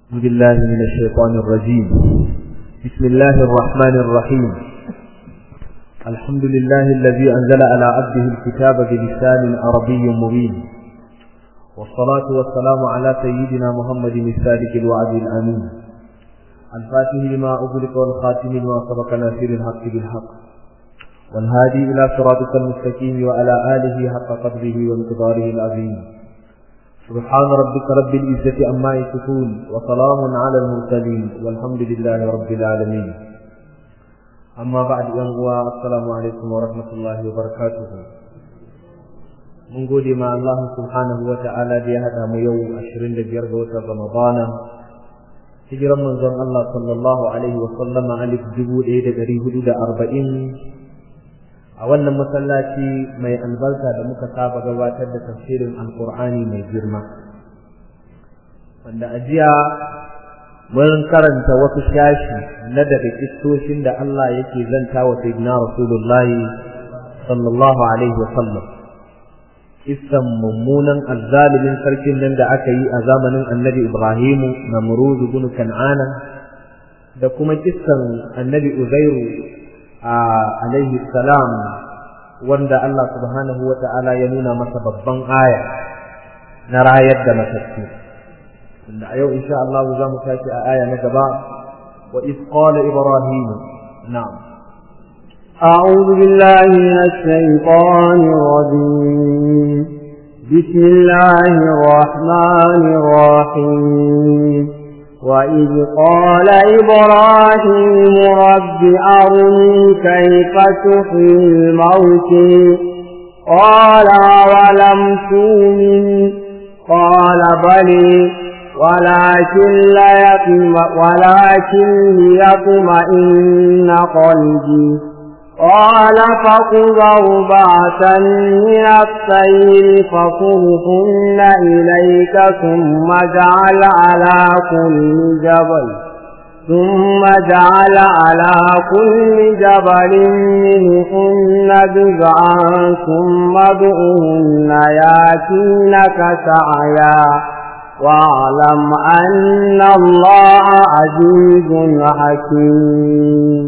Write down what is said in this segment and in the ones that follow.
بالله من الشيطان الرجيم بسم الله الرحمن الرحيم الحمد لله الذي أنزل على عبده الكتاب بلسان عربي مبين والصلاة والسلام على سيدنا محمد الصادق الوعد الأمين الفاتح لما أغلق والخاتم لما سبق ناصر الحق بالحق والهادي إلى صراطك المستقيم وعلى آله حق قدره وانتظاره العظيم سبحان ربك رب العزة أما يصفون وسلام على المرسلين والحمد لله رب العالمين أما بعد أنواع السلام عليكم ورحمة الله وبركاته من قول ما الله سبحانه وتعالى بهذا ميو أشرين لبيرغوة رمضان hijiran manzon Allah sallallahu alaihi wa sallama alif dubu ɗaya da ɗari hudu da arba'in a wannan masallaci mai albarka da muka saba gabatar da tafsirin alkur'ani mai girma wanda a jiya mun karanta wasu shashi na daga kistoshin da Allah yake zanta wa sayyidina rasulullahi sallallahu alaihi wa sallam kissan mummunan azzalimin sarkin nan da aka yi a zamanin annabi ibrahimu namrud ibn kan'ana da kuma kissan annabi uzairu alaihi salam wanda Allah subhanahu wa ta'ala ya nuna masa babban aya na rayar da matattu wanda a yau insha Allah za mu tashi a aya na gaba wa iz qala ibrahim na'am أعوذ بالله من الشيطان الرجيم بسم الله الرحمن الرحيم وإذ قال إبراهيم رب أرني كيف تحيي الموت قال ولم تؤمن قال بلي ولكن ليطم ولكن ليطمئن قلبي قال فخذ أربعة من الطير فصرهن إليك ثم اجعل على كل جبل ثم اجعل على كل جبل منهن جزعا ثم ادعهن ياتينك سعيا واعلم أن الله عزيز حكيم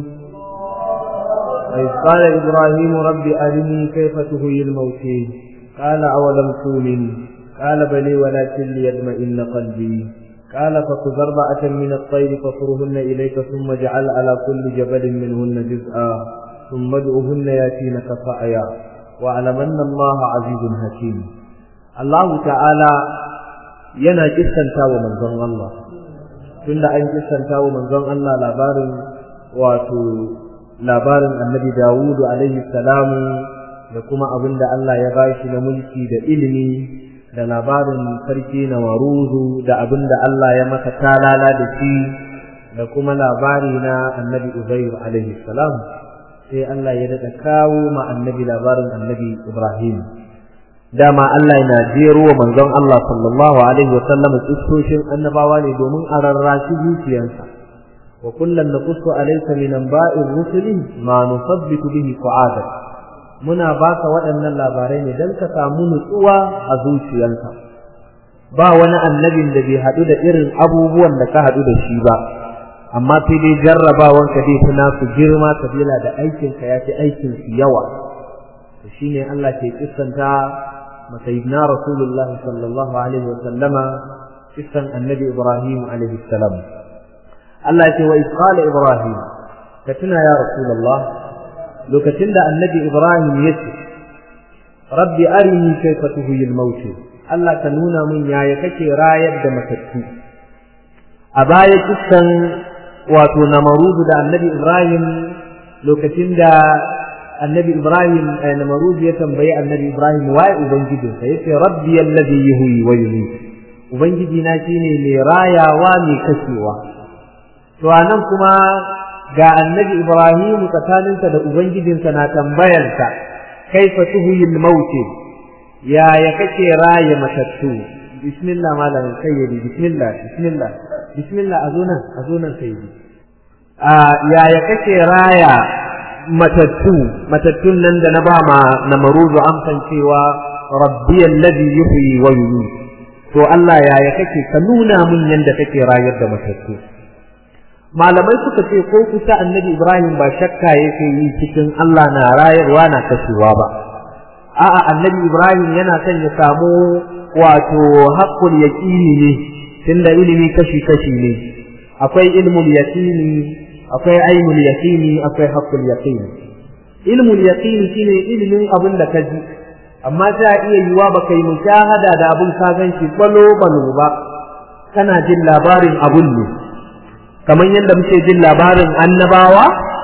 إذ قال إبراهيم رب أرني كيف تهي الموت قال أولم تؤمن قال بلي ولكن ليطمئن قلبي قال فخذ أربعة من الطير فصرهن إليك ثم اجعل على كل جبل منهن جزءا ثم ادعهن ياتينك سعيا واعلم أن الله عزيز حكيم الله تعالى yana kissanta wa manzon Allah tunda an kissanta wa manzon Allah labarin wato labarin annabi Dawudu alaihi salamu da kuma abin da Allah ya bashi na mulki da ilimi da labarin sarki na waruzu da abin da Allah ya masa talala da shi da kuma labari na annabi Uzair alaihi salam sai Allah ya daɗa kawo ma annabi labarin annabi Ibrahim dama Allah yana jero wa manzon Allah sallallahu alaihi wa sallam tsoshin annabawa ne domin a rarrashi zuciyarsa وكلا نقص عليك من انباء الرسل ما نثبت به فؤادك muna baka waɗannan labarai ne don ka samu nutsuwa a zuciyarka ba wani annabin da bai haɗu da irin abubuwan da ka haɗu da shi ba amma sai dai jarrabawanka dai fi nasu girma kabila da aikinka ya fi aikin su yawa to shine Allah ke kissanta masayidina rasulullahi sallallahu alaihi wa sallama kissan annabi ibrahim alaihi salam Allah ce wa isqala Ibrahim ka tuna ya Rasulullah lokacin da annabi Ibrahim ya ce rabbi arini kayfa tuhyi al-maut Allah ka nuna min yaya kake rayar da matattu a baya kissan wato namarudu da annabi Ibrahim lokacin da annabi Ibrahim namarudu ya tambayi annabi Ibrahim waye ubangijinsa yace rabbi alladhi yuhyi wa yumiit ubangiji na shine mai rayawa mai kashewa to anan kuma ga annabi Ibrahim tsakaninsa da ubangijinsa na tambayarsa kaifa tuhyi al-maut ya ya kake raye matattu bismillah malam sayyidi bismillah bismillah bismillah azunan azunan sayyidi a ya ya kake raya matattu matattun nan da na ba ma na maruzu amsan cewa rabbi alladhi yuhyi wa yumiit to to Allah yaya kake ka nuna min yanda kake rayar da matattu malamai suka ce ko kusa annabi Ibrahim ba shakka yake yi cikin Allah na rayarwa na kashewa ba a'a annabi Ibrahim yana son ya samu wato haqqul yaqini ne tunda ilimi kashi kashi ne akwai ilmul yaqini akwai ainul yaqini akwai haqqul yaqini ilmul yaqini shine ilimin abin da ka ji amma ta iya yiwa ba kai mushahada da abin ka gan shi balo balo ba kana jin labarin abun ne kamar yadda muke jin labarin annabawa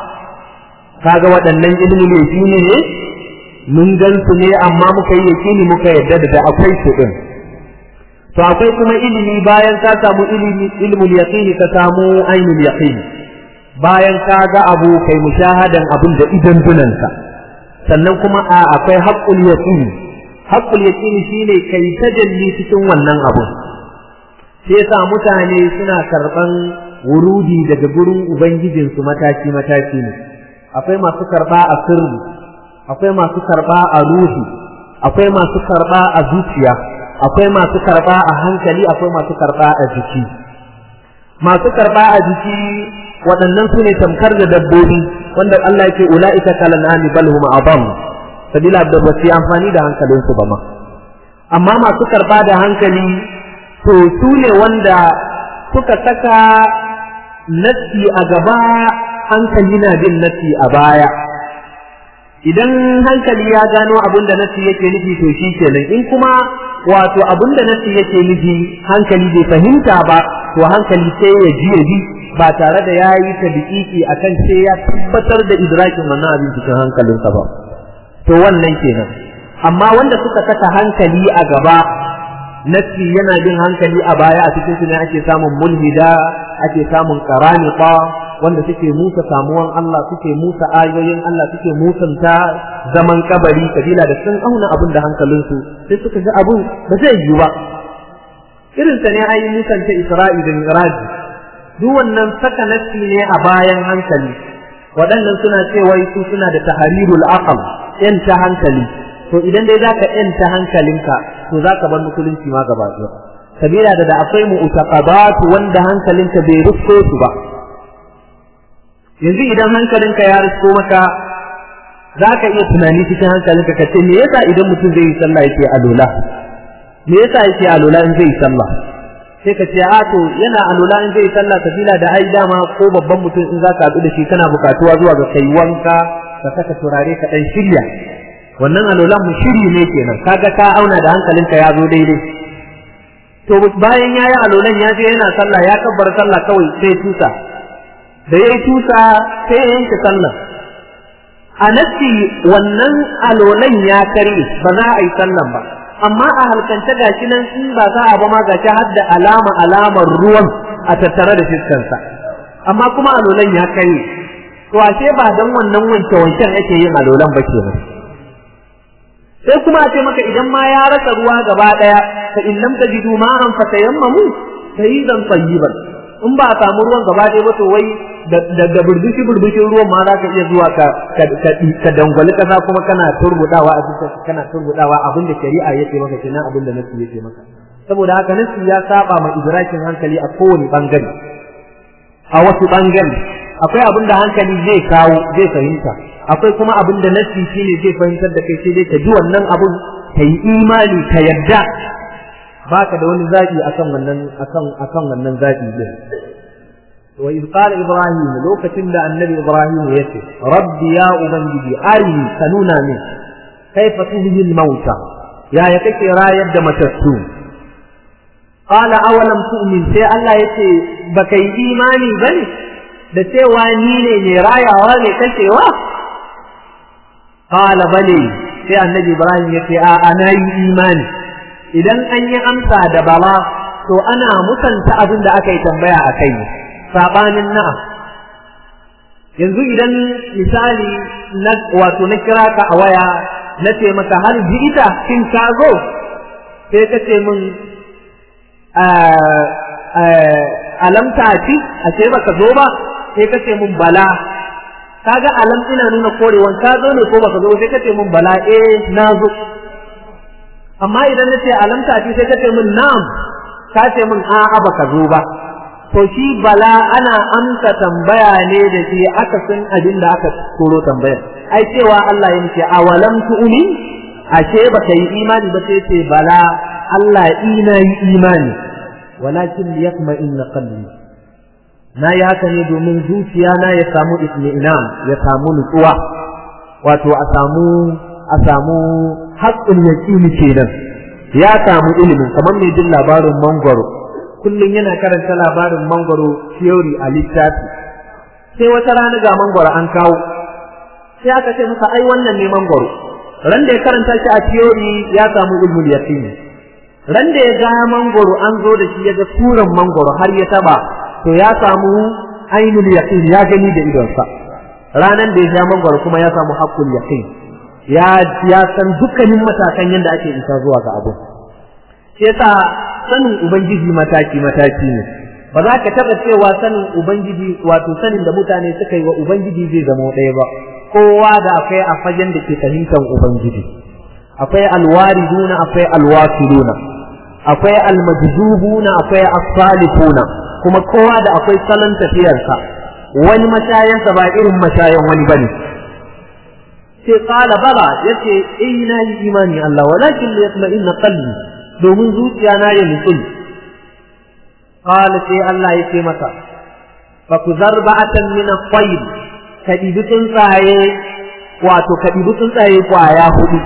kaga waɗannan ilmul yaqini ne mun gan su ne amma muka yi yaqini muka yadda da akwai su din to akwai kuma ilimi bayan ka samu ilimi ilmul yaqini ka samu ainul yaqini bayan ka ga abu kai mushahadan abun da idan dunanka sannan kuma a akwai haqqul yaqini haqqul yaqini shine kai tajalli cikin wannan abun sai yasa mutane suna karban wurudi daga gurin ubangijin su mataki mataki ne akwai masu karba a sirri akwai masu karba a ruhi akwai masu karba a zuciya akwai masu karba a hankali akwai masu karba a jiki masu karba a jiki waɗannan su ne tamkar da dabbobi wanda Allah yake ula'ika kalan'ani bal hum adam sabila da ba su amfani da hankalin su ba ma amma masu karba da hankali to su ne wanda suka saka nassi a gaba hankali na bin nassi a baya idan hankali ya gano abin da nassi yake nufi to shi kenan in kuma wato abin da nassi yake nufi hankali bai fahimta ba to hankali sai ya ji ya ji ba tare da ya yi ta bikiki a kan sai ya tabbatar da idrakin wannan abin cikin hankalinsa ba to wannan kenan amma wanda suka saka hankali a gaba nassi yana bin hankali a baya a cikin su ne ake samun mulhida ake samun karanita wanda suke musa samuwan Allah suke musa ayoyin Allah suke musanta zaman kabari kabila da sun auna abin da hankalinsu sai suka ga abun ba zai yiwu ba irin sa ne ayi musanta Isra'i da Mi'raj duk wannan saka nassi ne a bayan hankali waɗannan suna cewa su suna da tahrirul aqal yan ta hankali to idan dai zaka yan ta hankalinka to zaka bar musulunci ma gaba ɗaya sabila da da akwai mu'taqabat wanda hankalinka bai rufko su ba yanzu idan hankalinka ya risko maka za ka iya tunani cikin hankalinka ka ce me yasa idan mutum zai yi sallah yake alola me yasa yake alola in zai yi sallah sai ka ce a to yana alola in zai yi sallah sabila da ai dama ko babban mutum in za ka haɗu da shi kana buƙatuwa zuwa ga kai wanka ka saka turare ka ɗan shirya wannan alolan mu shiri ne kenan kaga ka auna da hankalinka ya zo daidai to bayan ya yi alolan ya je yana sallah ya kabbar sallah kawai sai tusa da ya yi tusa sai ya yanke sallah a nasi wannan alolan ya kare ba za a yi sallan ba amma a halkance gashi nan in ba za a ba ma gashi har da alama alamar ruwan a tattare da fiskansa amma kuma alolan ya kare to ashe ba dan wannan wanke wanken ake yin alolan ba kenan sai kuma a ce maka idan ma ya rasa ruwa gaba daya fa in lam tajidu ma'an fatayammamu sayyidan tayyiban in ba a samu ruwan gaba ɗaya ba to wai da burbushi burbushin ruwan ma za ka iya zuwa ka ka dangwali kasa kuma kana turbudawa a cikin kana turbudawa abin da shari'a yake maka kenan abin da nasi yake maka saboda haka nasi ya saba ma idrakin hankali a kowane bangare a wasu bangare akwai abin da hankali zai kawo zai fahimta akwai kuma abin da nasi shine zai fahimtar da kai sai dai ka ji wannan abun ka yi imani ka yadda baka da wani zaɓi akan wannan akan akan wannan zaɓi din wa iz qala ibrahim lokacin da annabi ibrahim ya ce rabbi ya ubangiji arini ka nuna min kaifa tuhyi al-mauta ya ya kake rayar da matattu qala awalam tu'min sai Allah yace baka yi imani bane da cewa ni ne mai rayawa ne kashewa qala bale sai annabi ibrahim yace a ana yi imani idan an yi amsa da bala to ana musanta abin da aka yi tambaya a kai sabanin na'am yanzu idan misali na wato na kira ka a waya na ce maka har ji ita kin ka zo sai ka ce min alamta ci a ce baka zo ba sai ka ce min bala kaga alam ina nuna korewan ka zo ne ko baka zo sai ka ce min bala eh na zo amma idan na ce alamta ce sai ka ce min na'am ka ce min a'a baka zo ba to shi bala ana amsa tambaya ne da shi aka san abin da aka koro tambayar ai cewa Allah ya ce awalam tu'min ashe baka yi imani ba sai ce bala Allah ina yi imani walakin liyakma inna qalbi na yi haka ne domin zuciya na ya samu itmi'nan ya samu nutsuwa wato a samu a samu haƙƙin yaqini kenan ya samu ilimin kamar mai jin labarin mangwaro kullum yana karanta labarin mangwaro theory a littafi sai wata rana ga mangwaro an kawo sai aka ce masa ai wannan ne mangwaro ran da ya karanta shi a theory ya samu ilmul yaqini ran da ya ga mangwaro an zo da shi ya ga turan mangwaro har ya taba to ya samu ainul yaqini ya gani da idonsa ranan da ya sha mangwaro kuma ya samu haqqul yaqin ya ya san dukkanin matakan yadda ake isa zuwa ga abu sai yasa sanin ubangiji mataki mataki ne ba za ka taba cewa sanin ubangiji wato sanin da mutane suka yi wa ubangiji zai zama ɗaya ba kowa da akwai a fagen da ke fahimtar ubangiji akwai alwariduna akwai alwasiluna akwai almajzubuna akwai as-salihuna kuma kowa da akwai salon tafiyarsa wani mashayansa ba irin mashayan wani bane sai qala bala yace eh na yi imani Allah walakin li yatma'inna qalbi domin zuciya na ya nutsu qala sai Allah yace masa fa kuzar ba'atan min at-tayr ka dibi tsuntsaye wato ka dibi tsuntsaye kwaya hudu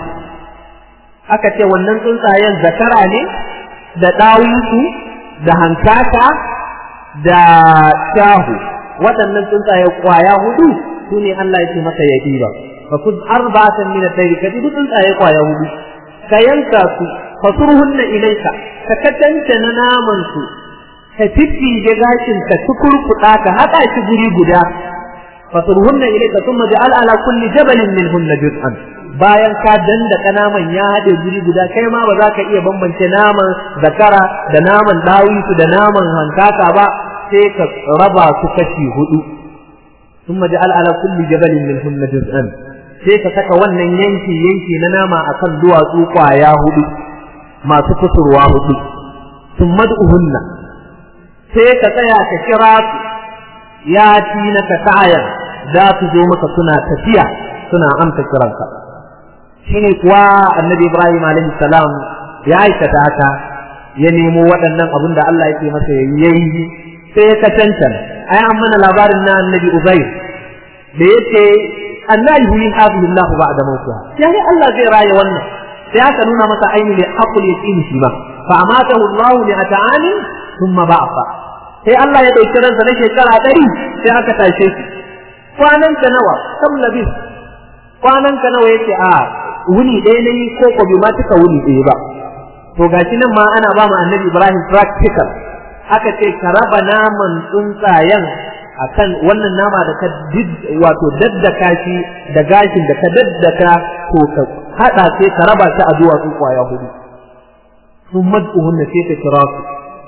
aka ce wannan tsuntsayen zakara ne da ɗawinsu da hankaka da shahu waɗannan tsuntsaye kwaya hudu su ne Allah ya ce masa ya ɗiba fa kuz arba'atan min at-tayr ka dibi tsuntsaye kwaya hudu ka yanka su fasurhunna ilayka ka katanta na naman su ka fiffige gashin ka tukurkuɗa ka haɗa shi guri guda fasurhunna ilayka thumma ja'al ala kulli jabalin minhunna juz'an bayan ka danda naman ya haɗe guri guda kai ma ba za ka iya bambance naman zakara da naman dawisu da naman hankaka ba sai ka raba su kashi hudu thumma ja'al ala kulli jabalin minhunna juz'an sai ka saka wannan yanki yanki na nama akan duwatsu kwaya hudu masu kusurwa hudu thumma du'hunna sai ka tsaya ka kira su ya ci na ka ta'ayar za su zo maka suna tafiya suna amsa kiranka shine kuwa annabi Ibrahim alaihi salam ya aikata haka ya nemo waɗannan abin da Allah yake masa yayi sai ya kacancan ai an mana labarin na annabi Uzair da yace annabi yuhi hadhihi Allah ba'da mawtiha yayi Allah zai raye wannan sai aka nuna masa ainihin haqqul yaqin shi ba fa amatahu Allah li ata'ani thumma ba'atha sai Allah ya dauki ransa na shekara ɗari sai aka tashe shi kwanan ka nawa kam labis kwanan ka nawa yace a wuni ɗaya ne ko ko bai ma tuka wuni ɗaya ba to gashi nan ma ana ba mu annabi Ibrahim practical aka ce ka raba naman tsuntsayen akan wannan nama da ka wato daddaka shi da gashin da ka daddaka to ka hada sai ka raba shi a duwatsu kwaya hudu sun mad'uhunna sai ka kira su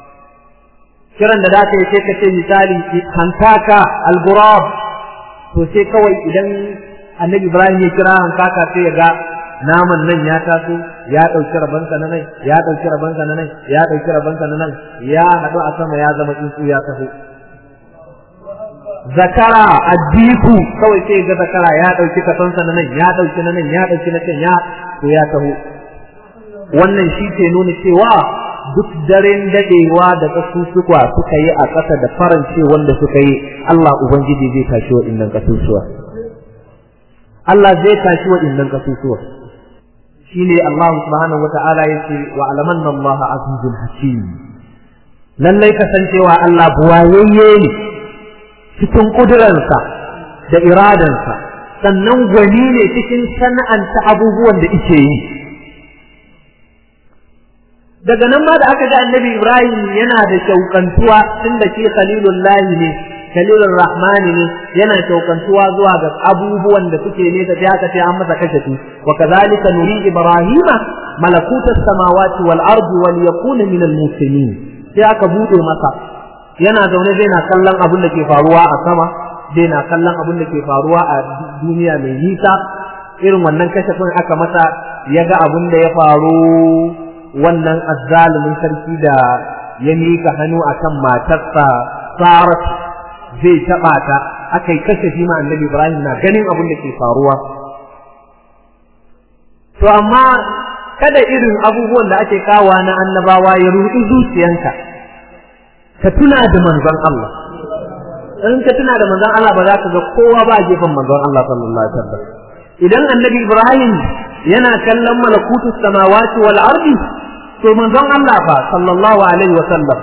kiran da za ka yi sai ka ce misali hankaka alburab to sai kawai idan annabi ibrahim ya kira hankaka sai ya ga naman nan ya taso ya ɗauki rabansa na nan ya ɗauki rabansa na nan ya ɗauki rabansa na nan ya haɗu a sama ya zama tsuntsu ya taho zakara addiku kawai sai ga zakara ya ɗauki kasonsa na nan ya ɗauki na nan ya ɗauki na can ya to ya taho wannan shi ke nuna cewa duk daren dadewa da kasusuwa suka yi a ƙasa da farance wanda suka yi Allah Ubangiji zai tashi wa innan kasusuwa Allah zai tashi wa innan kasusuwa shine Allah subhanahu wata'ala yace wa alamanna Allah azizul hakim lallai kasancewa Allah buwayayye ne cikin kuduransa da iradansa sannan gwani ne cikin sana'anta abubuwan da ike yi daga nan ma da aka ga annabi Ibrahim yana da shaukantuwa tunda shi khalilullahi ne khalilur rahmani ne yana shaukantuwa zuwa ga abubuwan da suke ne da aka ce an masa kashe su wa kadhalika nuri ibrahima malakutas samawati wal ardi wal yakuna min al muslimin sai aka bude masa yana zaune zai na kallon abin da ke faruwa a sama zai na kallon abin da ke faruwa a duniya mai nisa irin wannan kashe aka masa ya ga abin da ya faru wannan azzalumin sarki da ya mika hannu akan matarsa Sarat zai taɓa ta aka yi kashe ma annabi Ibrahim na ganin abin da ke faruwa to amma kada irin abubuwan da ake kawa na annabawa ya ruɗi zuciyanka ka tuna da manzon Allah in ka tuna da manzon Allah ba za ka ga kowa ba a gefen manzon Allah sallallahu alaihi wasallam idan annabi Ibrahim yana kallon malakutus samawati wal ardi to manzon Allah fa sallallahu alaihi wasallam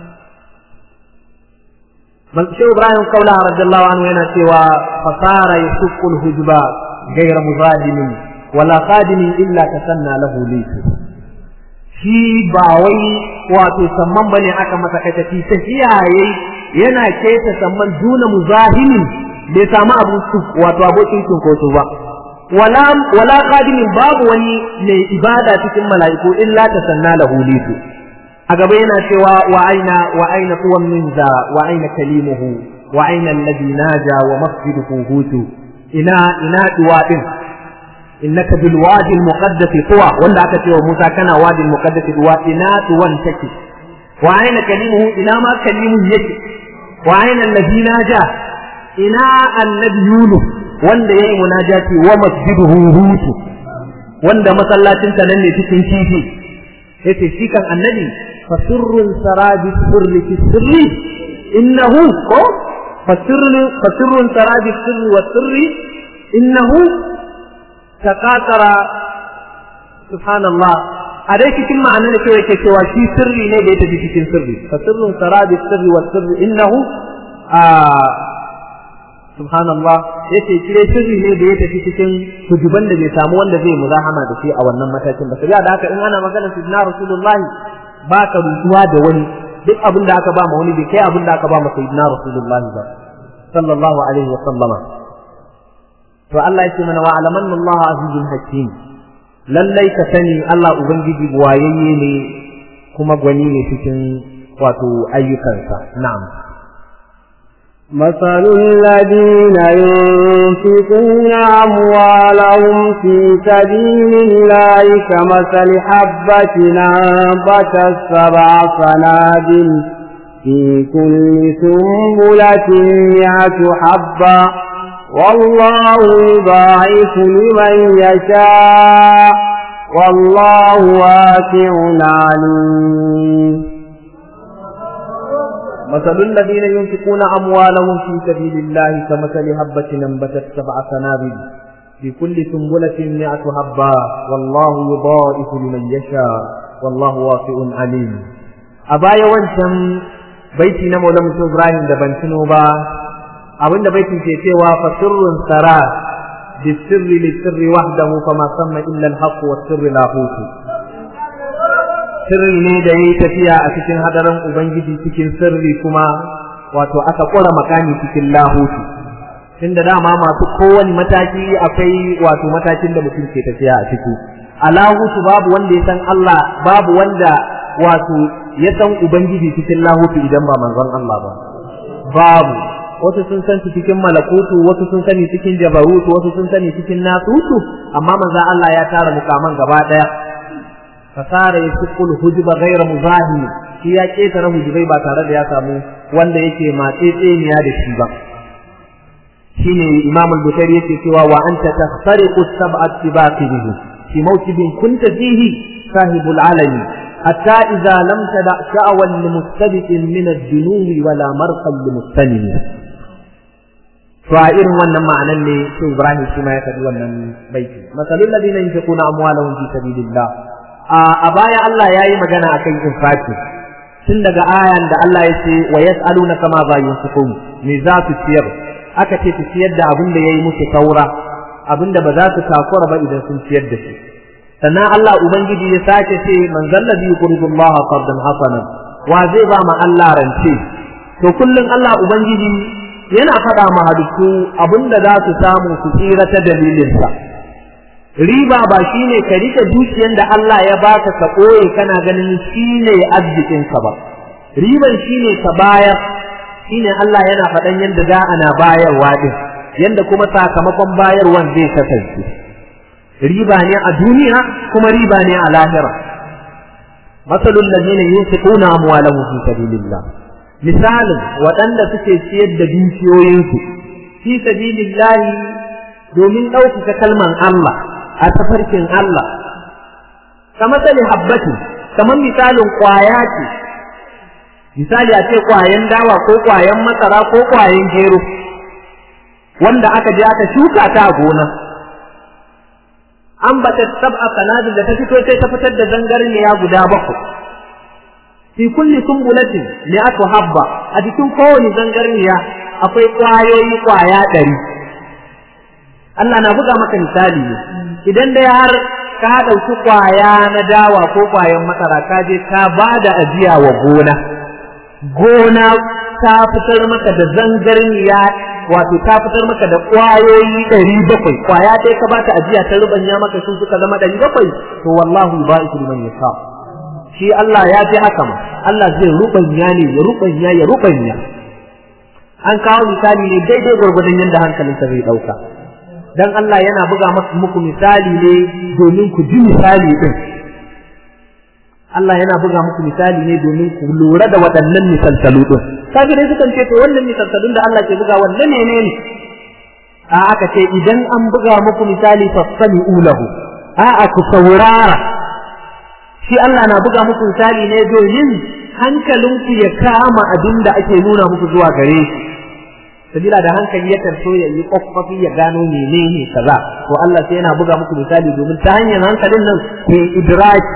man shi Ibrahim kaula radiyallahu anhu yana cewa fasara yasuqqul hujba ghayra muzadimin wala qadimin illa tasanna lahu laysa shi ba wai wato samman bane aka masa kai tafi tafiya yayi yana keta samman duna muzahimin bai samu abu wato abokin cinkoso ba wala wala qadimin babu wani mai ibada cikin mala'iku illa tasanna lahu laysa a gaba yana cewa wa aina wa aina tuwan minza wa aina kalimuhu wa aina alladhi naja wa masjiduhu hutu ina ina duwa din innaka bil wadi al muqaddas tuwa wanda aka ce wa Musa kana wadi al muqaddas tuwa ina tuwan take wa aina kalimuhu ina ma kalimun yake wa aina alladhi naja ina annabi Yunus wanda yayi munajati wa masjiduhu hutu wanda masallacin ta nan ne cikin kifi yace shi kan annabi فسر سرى بالسر في السر إنه فسر فسر سرى بالسر والسر إنه تقاطر سبحان الله عليك كم معنى كيف كيف في سر ne da yake cikin sirri فسر سرى بالسر والسر إنه آه subhanallah yace kire sirri ne da ya tafi cikin hujuban da bai samu wanda zai muzahama da shi a wannan matakin ba sai da haka in ana magana sidna rasulullahi ba ka rutuwa da wani duk abin da aka ba ma wani bai kai abin da aka ba ma sayyidina rasulullah ba sallallahu alaihi wa sallama to Allah ya ce mana wa alamanna Allah azizul hakim lallai ka sani Allah ubangiji buwayayye ne kuma gwani ne cikin wato ayyukansa na'am مثل الذين ينفقون أموالهم في سبيل الله كمثل حبة أنبتت سبع سنابل في كل سنبلة مئة حبة والله يضاعف لمن يشاء والله واسع عليم مثل الذين ينفقون أموالهم في سبيل الله كمثل هبة أنبتت سبع سنابل في كل سنبلة مئة حبة والله يضاعف لمن يشاء والله واسع عليم أبايا وانشم بيتي نمو لم إبراهيم دبن سنوبا أبن بيتي تيتيوا فسر سرى بالسر للسر وحده فما سمى إلا الحق والسر لاهوت sirri ne da yayi tafiya a cikin hadarin ubangiji cikin sirri kuma wato aka kora makami cikin lahutu tunda dama masu kowane mataki akwai wato matakin da mutum ke tafiya a ciki a lahutu babu wanda ya san Allah babu wanda wato ya san ubangiji cikin lahutu idan ba manzon Allah ba babu wasu sun san su cikin malakutu wasu sun sani cikin jabarutu wasu sun sani cikin nasutu amma manzon Allah ya tara mukaman gaba daya fasara ya sukul hujuba gaira muzahi shi ya ketare hujubai ba tare da ya samu wanda yake matsetseniya da shi ba shine imam al-bukhari yake cewa wa anta tahtariqu sab'at tibaqi bihi fi mawkibin kunta fihi sahibul alami hatta idza lam tada sha'wan limustabiqin min ad-dunubi wala marqan limustanim to a irin wannan ma'anan ne sai Ibrahim shi ma ya faɗi wannan baiti masalul ladina yunfiquna amwalahum fi sabilillah a baya Allah ya yi magana akan infaki tun daga ayan da Allah ya ce wa yas'aluna kama za yunfiqun me za su ciyar aka ce su ciyar da abin da yayi musu saura abin da ba za su takura ba idan sun ciyar da shi sannan Allah ubangiji ya sake ce man zallabi yuqridu Allah qardan hasanan wa zai ba ma Allah rance to kullun Allah ubangiji yana faɗa ma halittu abin da za su samu su tsira ta dalilinsa riba ba shine ka rike dukiyar da Allah ya baka ka koye kana ganin shine arzikin ka ba riban shine ka bayar shine Allah yana faɗan yadda za ana bayarwa din yanda kuma sakamakon bayarwan zai kasance riba ne a duniya kuma riba ne a lahira masalul ladina yunfiquna amwalahum fi sabilillah misalin waɗanda suke ciyar da dukiyoyinsu fi sabilillah domin ɗaukaka kalman Allah a tafarkin Allah kamar sali habbatin kamar misalin ƙwaya ce misali a ce ƙwayan dawa ko ƙwayan masara ko ƙwayan gero wanda aka je aka shuka ta a gona an bata sab'a sanadin da ta fito sai ta fitar da zangarniya guda bakwai fi kulli sumbulatin mi'atu habba a cikin kowane zangarniya akwai ƙwayoyi ƙwaya ɗari Allah na buga maka misali ne idan dai har ka ɗauki ƙwaya na dawa ko ƙwayan masara ka je ka ba da ajiya wa gona gona ta fitar maka da zangarniya wato ta fitar maka da ƙwayoyi ɗari bakwai ƙwaya ɗaya ka bata ajiya ta rubanya maka sun suka zama ɗari bakwai to wallahu ba'iku liman yasha shi Allah ya fi haka ma Allah zai rubanya ne ya rubanya ya rubanya an kawo misali ne daidai gwargwadon yadda hankalinsa zai ɗauka dan Allah yana buga muku misali ne domin ku ji misali din Allah yana buga muku misali ne domin ku lura da waɗannan misalsalu din kaga dai sukan ce to wannan misalsalun da Allah ke buga wannan ne ne a aka ce idan an buga muku misali fasami ulahu a a ku saurara shi Allah na buga muku misali ne domin hankalinku ya kama abin da ake nuna muku zuwa gare shi sabila da hankali yakan so ya yi kwakwafi ya gano menene kaza to Allah sai yana buga muku misali domin ta hanyar hankalin nan ku idraki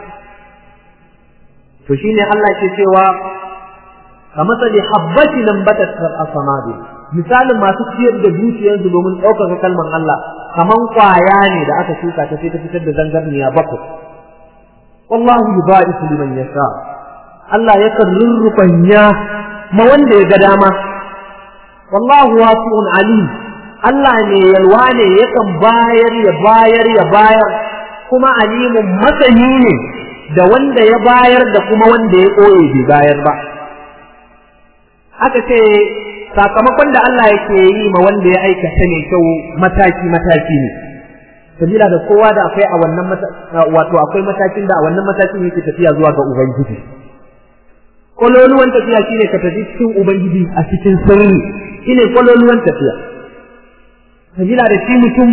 to shine Allah ke cewa ka matsali habbati nan batat asamadi misalin masu ciyar da dukiyarsu domin ɗaukaka kalman Allah kaman kwaya ne da aka shuka ta sai ta fitar da zangarniya bakwai wallahu yubariku liman yasha Allah yakan rurrufanya ma wanda ya ga dama wallahu wasi'un alim Allah ne yalwa ne yakan bayar ya bayar ya bayar kuma alimun masani ne da wanda ya bayar da kuma wanda ya ɓoye bai bayar ba aka ce sakamakon da Allah yake yi ma wanda ya aikata ne kyau mataki mataki ne sabila da kowa da akwai a wannan wato akwai matakin da a wannan matakin yake tafiya zuwa ga ubangiji kololuwan tafiya shine ka tafi cikin ubangiji a cikin sirri shine kololuwan tafiya sabila da shi mutum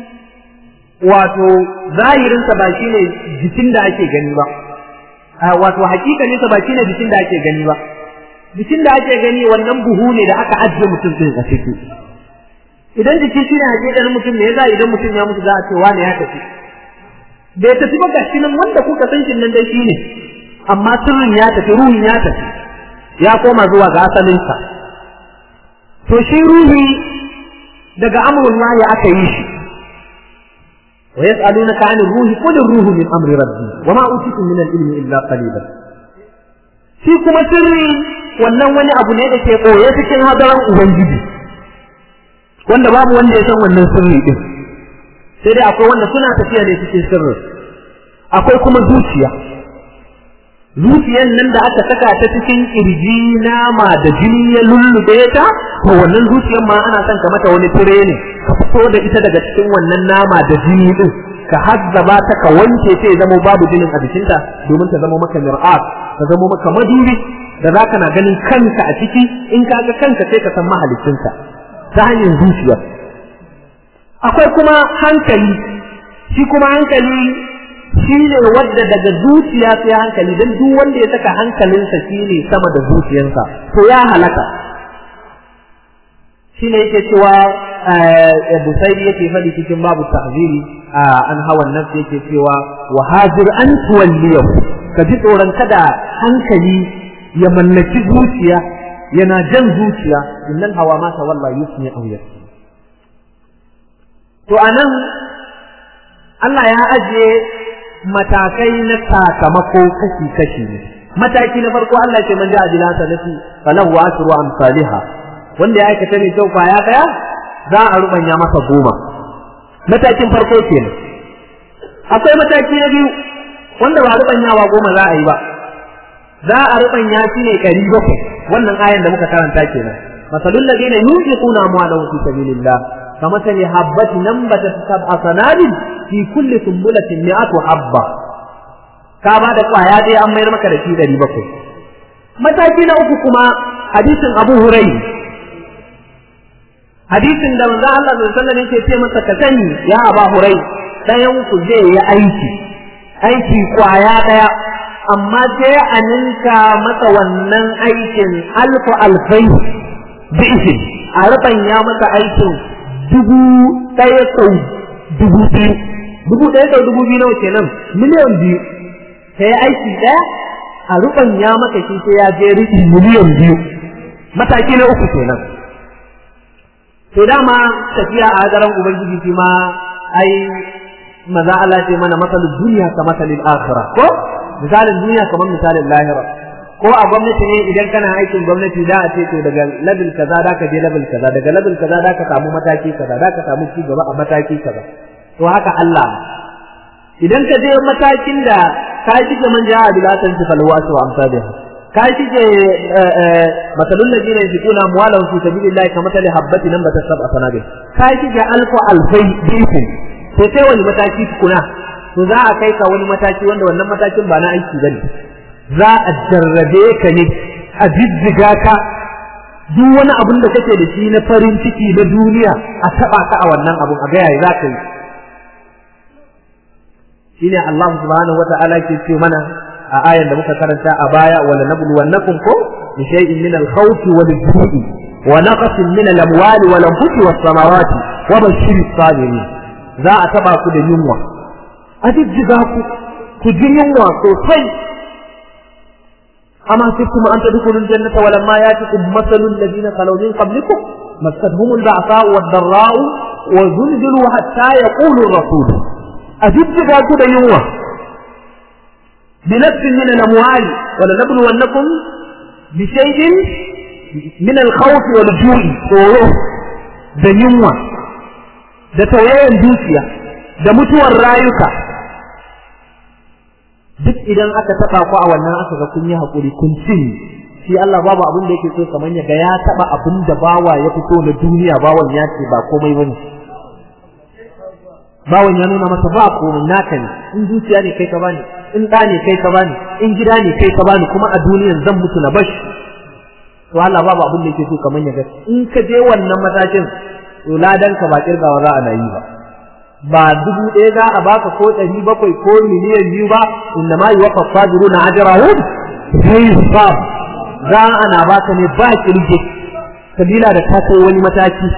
wato zahirinsa ba shine jikin da ake gani ba wato hakikaninsa ba shine jikin da ake gani ba jikin da ake gani wannan buhu ne da aka ajiye mutum din a ciki idan jiki shine hakikanin mutum ne yasa idan mutum ya mutu za a ce wane ya tafi bai tafi ba gashi nan wanda kuka san shi nan dai shine amma sirrin ya tafi ruhin ya tafi ya koma zuwa ga asalinsa to shi ruhi daga amrullahi aka yi shi wa yas'alunaka 'anil ruhi qul ar-ruhu min amri rabbi wa ma utitu min al-ilmi illa qalilan shi kuma sirri wannan wani abu ne da ke koye cikin hadaran ubangiji wanda babu wanda ya san wannan sirri din sai dai akwai wanda suna tafiya ne cikin sirri akwai kuma zuciya zuciyan nan da aka saka ta cikin kirji nama da jini ya lullube ta to wannan zuciyan ma ana son ka mata wani tire ne ka fito da ita daga cikin wannan nama da jini din ka hazzaba ta ka wanke ta ya zama babu jinin a jikinta domin ta zama maka mir'at ta zama maka madubi da za ka na ganin kanka a ciki in ka ga kanka sai ka san mahalicinka ta hanyar zuciya akwai kuma hankali shi kuma hankali shi ne wadda daga zuciya sai hankali don duk wanda ya saka hankalinsa shi ne sama da zuciyarsa to ya halaka shi ne yake cewa busairi yake faɗi cikin babu tahziri an hawan nafsi yake cewa wa hajir an tuwalliyahu ka ji tsoron kada hankali ya mallaki zuciya yana jan zuciya innal hawa ma tawalla yusmi aw yasmi to anan Allah ya ajiye matakai na sakamako kashi-kashi ne mataki na farko Allah ce man ja'a bila sanati falahu asru amsalha wanda ya aikata ne kyau kwaya daya za a rubanya masa goma matakin farko kenan akwai mataki na biyu wanda ba rubanyawa goma za a yi ba za a rubanya shi ne ɗari bakwai wannan ayan da muka karanta kenan masalul ladina yunfiquna amwalahum fi sabilillah كمثل حبة نبتت سبع سنابل في كل سنبلة مئة حبة ka ba da kwaya ɗaya an mayar maka da shi ɗari bakwai mataki na uku kuma hadisin abu hurai hadisin da manzo Allah sallallahu alaihi wasallam yake ce masa ka sani ya aba hurai ɗayan ku zai yi aiki aiki kwaya ɗaya amma sai a ninka masa wannan aikin alfu alfai bi'in a ya masa aikin dubu ɗaya sau dubu biyu dubu ɗaya sau dubu biyu nawa kenan miliyan biyu sai aiki ɗaya a ya maka shi sai ya je riƙi miliyan biyu mataki na uku kenan to dama tafiya a hadaran ubangiji shi ma ai maza Allah ce mana masalin duniya ka masalin akhirah ko misalin duniya kamar misalin lahira ko a gwamnati ne idan kana aikin gwamnati za a ce to daga level kaza da ka je level kaza daga level kaza da ka samu mataki kaza da ka samu ci gaba a mataki kaza to haka Allah idan ka je matakin da ka shige man ja'a bilatan fi falwasu wa amsalha ka shige masalul ladina yunfiquna amwalahum fi sabilillahi kamathali habatin nambatat sab'a sanabil ka shige alfu alfai biku to sai wani mataki kuna to za a kai ka wani mataki wanda wannan matakin ba na aiki bane za a jarrabe ka ne a jijjiga ka duk wani abin da kake da shi na farin ciki na duniya a taba ka a wannan abun a ga yayi za ka yi shine Allah subhanahu wata'ala ke ce mana a ayan da muka karanta a baya wala nabluwannakum ko bi shay'in min al-khawf wal ju'i wa naqsin min al-amwali wal anfusi was samawati wa bashir as-sabirin za a taba ku da yunwa a jijjiga ku ku ji yunwa sosai أما سبتم أن تدخلوا الجنة ولما يأتكم مثل الذين خلوا من قبلكم مستهم البعثاء والضراء وزلزلوا حتى يقول الرسول أجد كده يوم بنفس من الأموال ولنبلونكم بشيء من الخوف والجوع tsoro da yunwa da tawayen dukiya da mutuwar rayuka duk idan aka taba ku a wannan aka ga kun yi hakuri kun cin shi Allah babu abin da yake so kamar ya ga ya taba abin da bawa ya fito na duniya bawan ya ce ba komai bane bawan ya nuna masa ba komai naka ne in dukiya ne kai ka bani in da ne kai ka bani in gida ne kai ka bani kuma a duniyan zan mutu na bashi to Allah babu abin da yake so kamar ya ga in ka je wannan matakin to ladan ka ba kirgawa za a na yi ba ba dubu ɗaya za a baka ko ɗari bakwai ko miliyan biyu ba inda ma yi wa fasabiru na ajrahum sai hisab za ana baka ne ba kirge kabila da ta kai wani mataki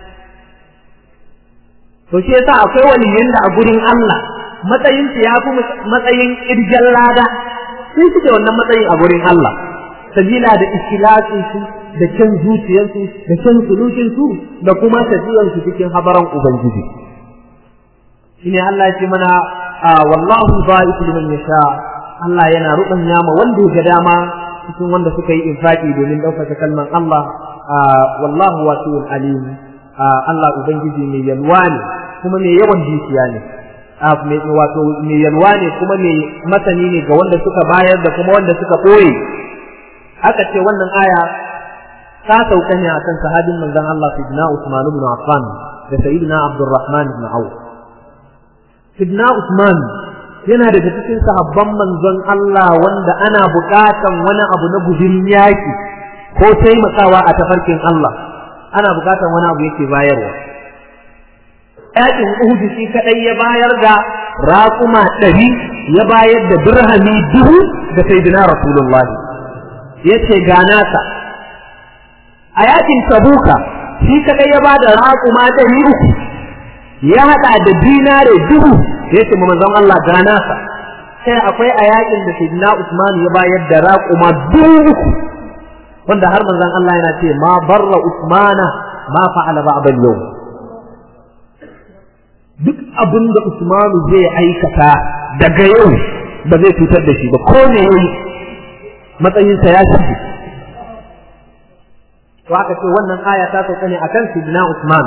to shi yasa akwai waliyan da a gurin Allah matsayin su ya fi matsayin kirgen lada sun suke wannan matsayin a gurin Allah sabila da ikhlasin su da kyan zuciyarsu da kyan sulukin su da kuma tafiyar su cikin habaran ubangiji shine Allah ya ce mana wallahu ba'iku liman yasha Allah yana rubanya ma wanda ya dama cikin wanda suka yi infaki domin ɗaukaka kalman Allah wallahu wasi'un alim Allah ubangiji mai yalwa ne kuma mai yawan dukiya ne wato mai yalwa ne kuma mai masani ne ga wanda suka bayar da kuma wanda suka ɓoye aka ce wannan aya ta sauka ne akan sahabin manzon Allah Sayyidina Usman ibn Affan da Sayyidina Abdurrahman ibn Auf Sidna Usman yana daga cikin sahabban manzon Allah wanda ana buƙatan wani abu na guzurin yaƙi ko taimakawa a tafarkin Allah ana buƙatan wani abu yake bayarwa yaƙin Uhud shi kadai ya bayar da raƙuma ɗari ya bayar da dirhami duhu da sayyidina Rasulullah ya ce ga nasa a yaƙin Tabuka shi kadai ya ba da raƙuma ɗari uku ya haɗa da dinare dubu ya ce manzon Allah ga nasa sai akwai a yakin da Sayyidina Usman ya bayar da raƙuma dubu wanda har manzon Allah yana ce ma barra Usmana ma fa'ala ba'da yau duk abin da Usmanu zai aikata daga yau ba zai cutar da shi ba ko ne yayi matsayinsa ya shige to aka ce wannan aya ta sauka ne akan Sayyidina Usman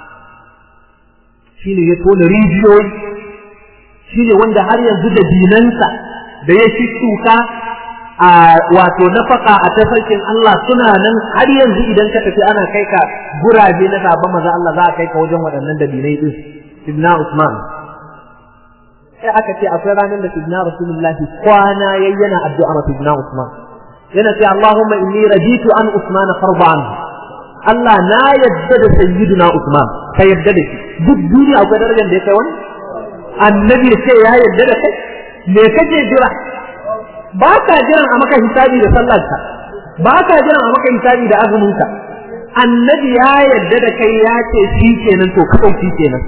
shine ya tona rijiyoyi shine wanda har yanzu da dinansa da ya shuka a wato nafaka a tafarkin Allah suna nan har yanzu idan ka tafi ana kai ka gurabe na sabon maza Allah za a kai ka wajen waɗannan dabinai din Ibn Usman sai aka ce akwai ranar da sidna rasulullahi kwana yayyana addu'a ma sidna usman yana ce allahumma inni raditu an usman farban Allah na yadda da sayyiduna usman ka yadda da shi duk duniya akwai darajar da ya kai wani annabi ce ya yadda da kai me kake jira ba ka jiran a maka hisabi da sallarka ba ka jiran a maka hisabi da azuminka annabi ya yadda da kai ya ce shi kenan to kawai shi kenan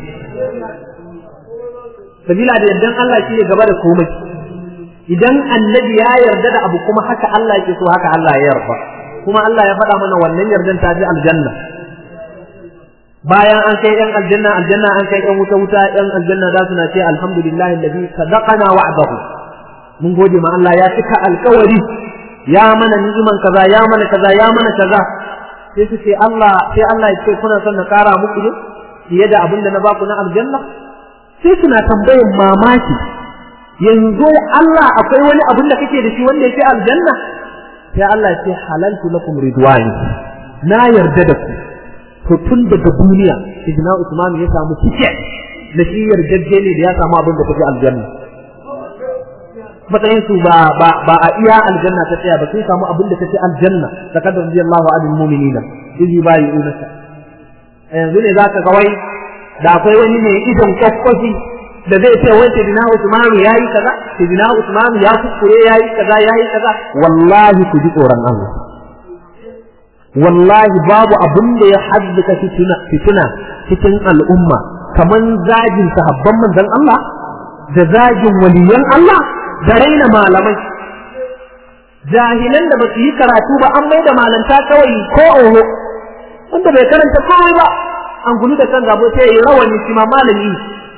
sabila da yardan Allah shi ne gaba da komai idan annabi ya yarda da abu kuma haka Allah yake so haka Allah ya yarda kuma Allah ya faɗa mana wannan yardan ta ji aljanna bayan an kai yan aljanna aljanna an kai yan wuta wuta yan aljanna za su na ce alhamdulillahi alladhi sadaqana wa'dahu mun gode ma Allah ya cika alkawari ya mana ni'iman kaza ya mana kaza ya mana kaza sai su ce Allah sai Allah ya ce kuna son na kara muku ne fiye da abin da na baku na aljanna sai suna tambayin mamaki yanzu Allah akwai wani abin da kake da shi wanda yake aljanna sai Allah ya ce halaltu lakum ridwani na yarda da ku to tun daga duniya Ibn Usman ya samu ticket da shi yarjejje ne da ya samu abin da kake aljanna matsayin su ba ba ba a iya aljanna ta tsaya ba sai samu abin da take aljanna da kadar radiyallahu anil mu'minina izi bayi unaka yanzu ne zaka ga wai da akwai wani mai idon kwakwafi da zai ce wai sidina Usman yayi kaza sidina Usman ya kuskure yayi kaza yayi kaza wallahi ku ji tsoron Allah wallahi babu abin da ya haddaka fituna fituna cikin al'umma kaman zagin sahabban manzon Allah da zagin waliyan Allah da raina malamai jahilan da ba su yi karatu ba an mai da malanta kawai ko oho wanda bai karanta komai ba an gudu da kan gabo sai ya rawani shi ma malami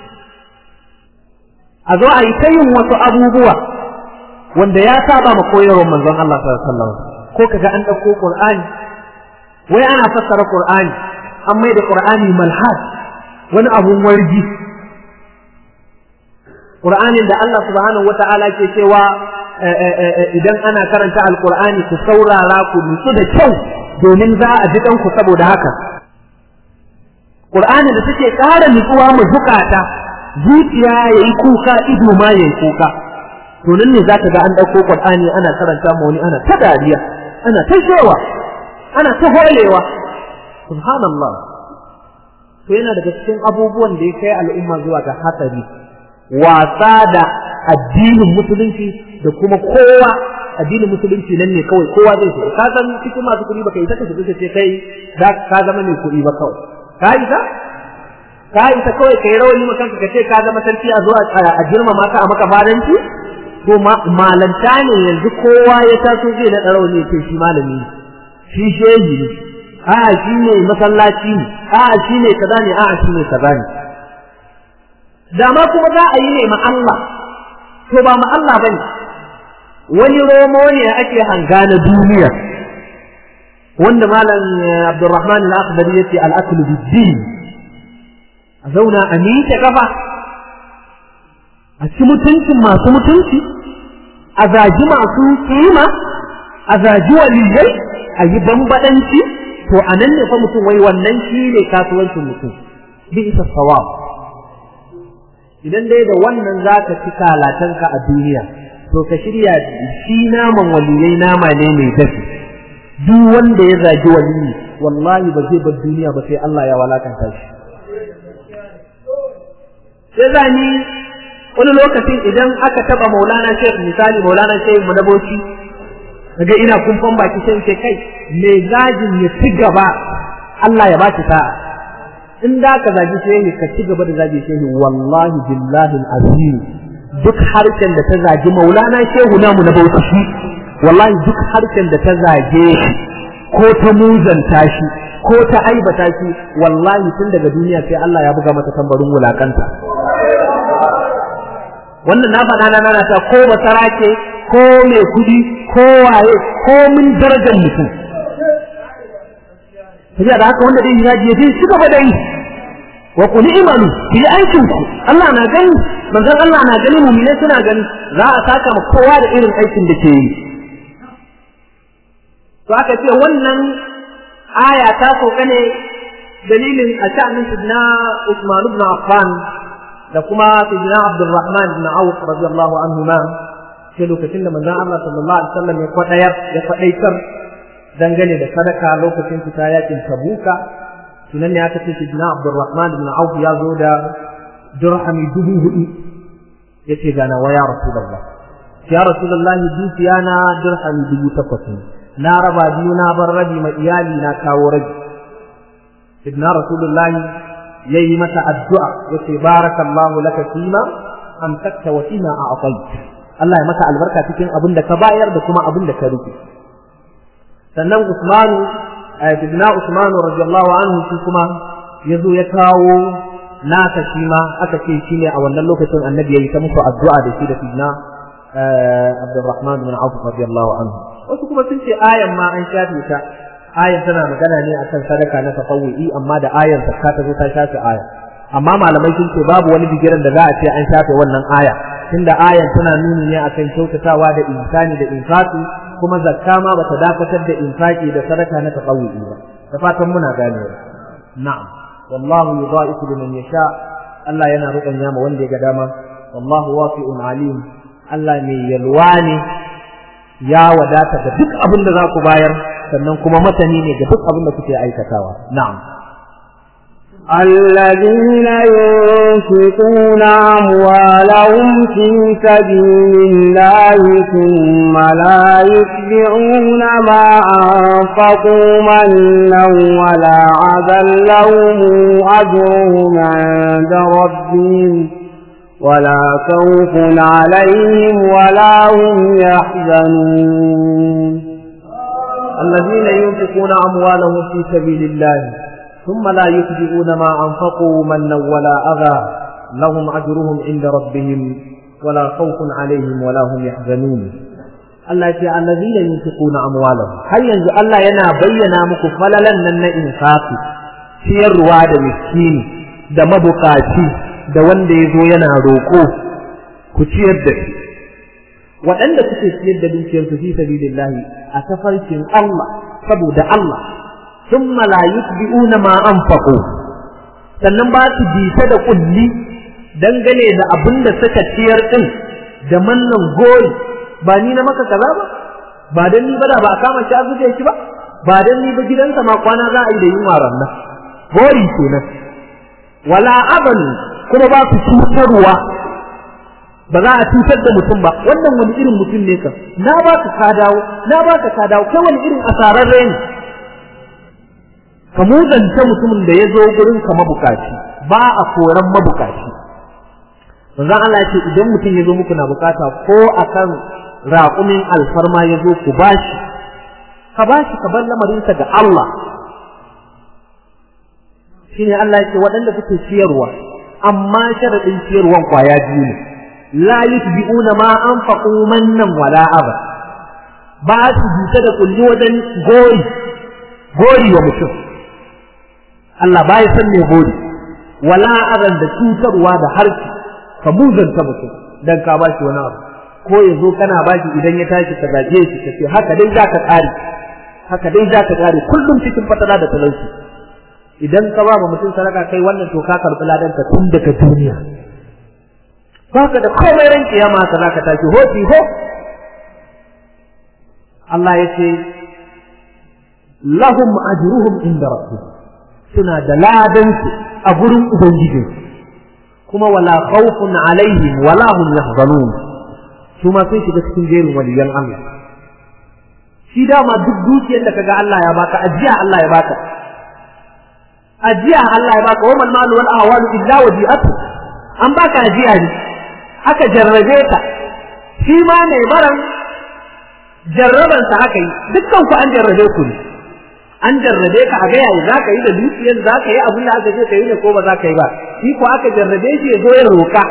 a zo a yi ta yin wasu abubuwa wanda ya saba ma koyarwar manzon Allah sallallahu alaihi wasallam ko kaga an dauko Qur'ani wai ana fassara Qur'ani an mai da Qur'ani malhad wani abun warji Qur'anin da Allah subhanahu wata'ala ke cewa idan ana karanta alqur'ani ku saurara ku nutsu da kyau domin za a ji ku saboda haka Qur'ani da take ƙara nutsuwa mu zukata zuciya yayi kuka ido ma yayi kuka to nan ne zaka ga an dauko Qur'ani ana karanta mu wani ana ta dariya ana ta shewa ana ta holewa subhanallah to yana daga cikin abubuwan da ya kai al'umma zuwa ga hatsari wasa da addinin musulunci da kuma kowa addinin musulunci nan ne kawai kowa zai shiga ka san cikin masu kuɗi baka yi ta kace kace kai da ka zama mai kuɗi ba kawai ka yi ta ka yi ta kawai kai rawani maka ka ce ka zama sarki a zuwa a girmama ka a maka fadanci to malanta ne yanzu kowa ya taso zai na rawani ya ce shi malami ne shi shehi ne a'a shi ne masallaci ne a'a shi ne kaza ne a'a shi ne kaza ne dama kuma za a yi ne ma Allah to ba ma Allah bane wani romo ne ake hanga na duniya wanda malam Abdurrahman al-Akhdari yace al-akl bid-din a zauna a miƙe kafa a ci mutuncin masu mutunci a zagi masu kima a zagi waliyai a yi bambadanci to a nan ne fa mutum wai wannan shi ne kasuwancin mutum bi isa sawab idan dai da wannan za ka ci kalatanka a duniya to ka shirya shi naman waliyai nama ne mai dafi duk wanda ya zagi waliyi wallahi ba zai bar duniya ba sai Allah ya walakanta shi sai zani wani lokacin idan aka taba maulana shek misali maulana shek madaboci daga ina kumfan baki sai ce kai me zagin ya ci gaba Allah ya baki sa'a in da ka zagi shehi ka ci gaba da zagi shehi wallahi billahi azim duk harshen da ta zagi maulana shehu namu na bauchi wallahi duk harshen da ta zage shi ko ta muzanta shi ko ta aibata shi wallahi tun daga duniya sai Allah ya buga mata tambarin wulakanta wannan na faɗa na nana ta ko basara ce ko mai kudi ko waye ko min darajar mutum tafiya da haka wanda dai yaji ya ci gaba da yi wa qul imanu bi aikin ku Allah na gani manzon Allah na gani mu'mine suna gani za a saka ma kowa da irin aikin da ke yi to aka ce wannan aya ta sauka ne dalilin a sha'anin na Usman ibn Affan da kuma sayyidina Abdurrahman ibn Auf radiyallahu anhu ma sai lokacin da manzon Allah sallallahu alaihi wasallam ya kwadayar ya kwadaitar dangane da sadaka lokacin fita yakin Tabuka tunan ne aka ce sayyidina Abdurrahman ibn Auf ya zo da dirhami dubu hudu yace ga na waya Rasulullah ya Rasulullah dukiya na dirhami dubu takwas na raba biyu na bar rabi ma iyali na kawo rabi sayyidina Rasulullah yayi mata addu'a yace barakallahu laka fima amsakta wa fima a'tayt Allah ya maka albarka cikin abin da ka bayar da kuma abin da ka rufe sannan Usmanu sayyidina Usmanu radiyallahu anhu shi kuma yazo ya kawo nasa shi ma aka ce shi ne a wannan lokacin annabi yayi ta musu addu'a da shi da sayyidina Abdurrahman bin Auf radiyallahu anhu wasu kuma sun ce ayan ma an shafe ta ayan tana magana ne akan sadaka na tafawwi amma da ayan zakka ta zo ta shafe aya amma malamai sun ce babu wani bigiran da za a ce an shafe wannan aya tunda ayan tana nuni ne akan kyautatawa da insani da infaqi kuma zakka ma bata dakatar da infaqi da sadaka na tafawwi ba da fatan muna ganewa na'am wallahu yudha'ifu liman yasha Allah yana ruɓanya ma wanda ya ga dama wallahu wasi'un alim Allah mai yalwa ne ya wadata da duk abin da za ku bayar sannan kuma masani ne ga duk abin da kuke aikatawa na'am الذين ينفقون أموالهم في سبيل الله ثم لا يتبعون ما أنفقوا منا ولا عذا لهم أجرهم عند ربهم ولا خوف عليهم ولا هم يحزنون الذين ينفقون أموالهم في سبيل الله ثم لا يتبعون ما أنفقوا منا ولا أذى لهم أجرهم عند ربهم ولا خوف عليهم ولا هم يحزنون Allah ya ce allazina yunfiquna amwalahum har yanzu Allah yana bayyana muku falalan nan na infafi ciyarwa da miskini da mabukaci da wanda ya zo yana roƙo ku ciyar da shi waɗanda suke ciyar da dukiyarsu fi sabilillahi a tafarkin Allah saboda Allah ثم لا يتبعون ما أنفقوا sannan ba su bita da kulli dangane da abin da suka ciyar din da mannan gori ba ni na maka kaza ba ba dan ni ba da ba a kama shi a zuje shi ba ba dan ni ba gidansa ma kwana za a yi da yunwa rannan gori kenan wala aban kuma ba su cutarwa ba za a cutar da mutum ba wannan wani irin mutum ne ka na ba ka ka dawo na ba ka ka dawo kai wani irin asararre ne ka muzanta mutumin da ya zo gurin ka mabukaci ba a koran mabukaci manzon Allah ya ce idan mutum ya zo muku na bukata ko akan raƙumin alfarma ya zo ku bashi ka bashi ka bar lamarinsa ga Allah shine Allah ya ce waɗanda suke ciyarwa amma sharadin ciyarwan kwaya biyu ne la yutbi'una ma anfaqu mannan wala aba ba su bisa da kulli wajen gori gori wa mutum Allah ba ya san me gori wala adan da cutarwa da harshe ka muzanta mutum dan ka ba shi wani abu ko ya zo kana ba shi idan ya tashi ka zage shi ka ce haka dai za ka tsari haka dai za ka tsari kullum cikin fatala da talauci idan ka ba mutum sadaka kai wannan to ka karɓi ladan ka tun daga duniya baka da komai ran kiyama ka za ka tashi ho ho Allah ya ce lahum ajruhum inda rabbihim suna da ladansu a gurin Ubangijin, kuma wala khawfun alaihim wala hum yahzanun su ma sun shiga cikin jerin waliyan Allah. Shi dama duk dukiyar da kaga Allah ya baka ajiya Allah ya baka. Ajiya Allah ya baka wa mal malu wal ahwalu illa wadi'atu. An baka ajiya ne. Aka jarrabe ka. Shi ma mai baran jarrabansa aka yi dukkan ku an jarrabe ku ne. an jarrabe ka a ga yayi za ka yi da dukiyar za ka yi abin da aka ce ka yi ne ko ba za ka yi ba shi ko aka jarrabe shi ya zo ya roka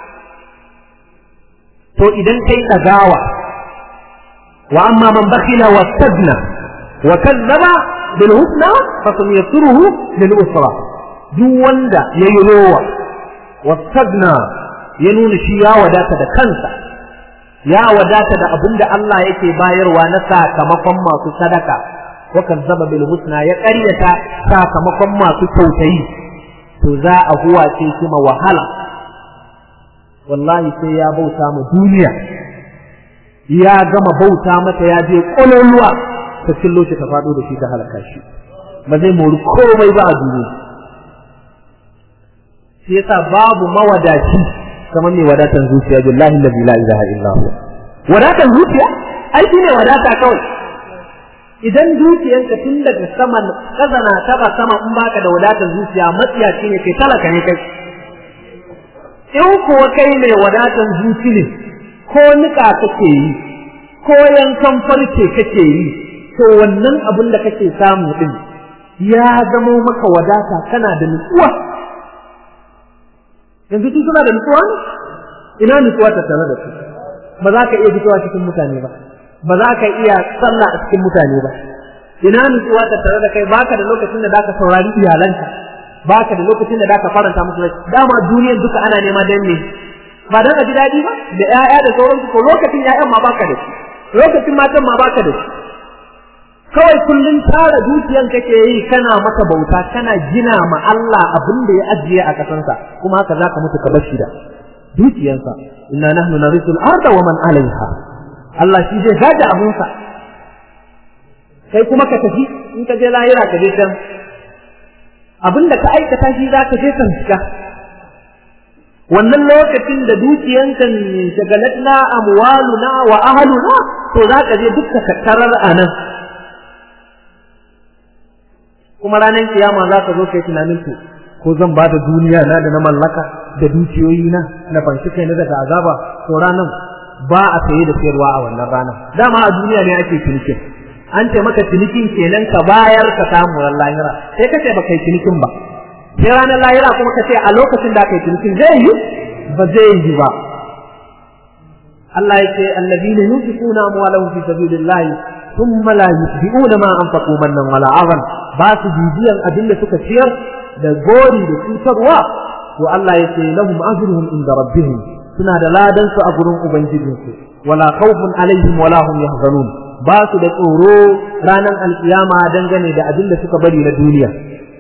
to idan kai ɗagawa wa amma man bakhila wa stagna wa kazzaba bil husna fa sanyassiruhu lil usra duk wanda yayi rowa wa stagna ya nuna shi ya wadata da kansa ya wadata da abin da Allah yake bayarwa na sakamakon masu sadaka wakan zaba bil husna ya ƙaryata sakamakon masu kyautayi to za a huwace shi ma wahala wallahi sai ya bauta ma duniya ya gama bauta mata ya je ƙololuwa ta cillo shi ta faɗo da shi ta halaka shi ba zai mori komai ba a duniya shi yasa babu mawadaci kamar mai wadatan zuciya billahi allazi la ilaha illa huwa wadatan zuciya ai shine wadata kawai idan zuciyanka tun daga saman kazana taba sama in baka da wadatar zuciya matsiyaci ne kai talaka ne kai in kuwa kai mai wadatar zuci ne ko nika kake yi ko yankan farce kake yi to wannan abin da kake samu din ya zamo maka wadata kana da nutsuwa yanzu tun suna da nutsuwa ne ina nutsuwa ta tare da su ba za ka iya fitowa cikin mutane ba ba za ka iya sallah a cikin mutane ba ina nutsuwa ta tare da kai baka da lokacin da zaka saurari iyalanka baka da lokacin da zaka faranta musu rai dama duniyar duka ana nema dan ne ba dan a ji daɗi ba da ƴaƴa da sauransu ko lokacin ƴaƴan ma baka da shi lokacin matan ma baka da shi kawai kullum tara dukiyan kake yi kana mata bauta kana gina ma Allah abin da ya ajiye a kasansa kuma haka zaka mutu ka bar shi da dukiyansa inna nahnu narisul arda wa man alaiha Allah shi zai gaji abunsa kai kuma ka tafi in ka je lahira ka je can abin da ka aikata shi za ka je kan shiga wannan lokacin da dukiyanka shagalatna amwaluna wa ahluna to za ka je dukka ka tarar a nan kuma ranar kiyama za ka zo kai tunanin ku ko zan ba da duniya na da na mallaka da dukiyoyi na na fanshi kai na daga azaba to ranan ba a saye da sayarwa a wannan rana dama a duniya ne ake cinikin an ce maka cinikin kenan ka bayar ka samu ran lahira sai ka ce baka yi cinikin ba sai ranar lahira kuma ka ce a lokacin da aka yi cinikin zai yi ba zai yi ba Allah ya ce allazina yunfiquna amwalahum fi sabilillah thumma la yutbi'una ma anfaqu mannan wala azan ba su bibiyan abin da suka ciyar da gori da cutarwa to Allah ya ce lahum ajruhum inda rabbihim suna da ladan su a gurin ubangijinsu wala khawfun alaihim wala hum yahzanun ba su da tsoro ranar alkiyama dangane da abin da suka bari na duniya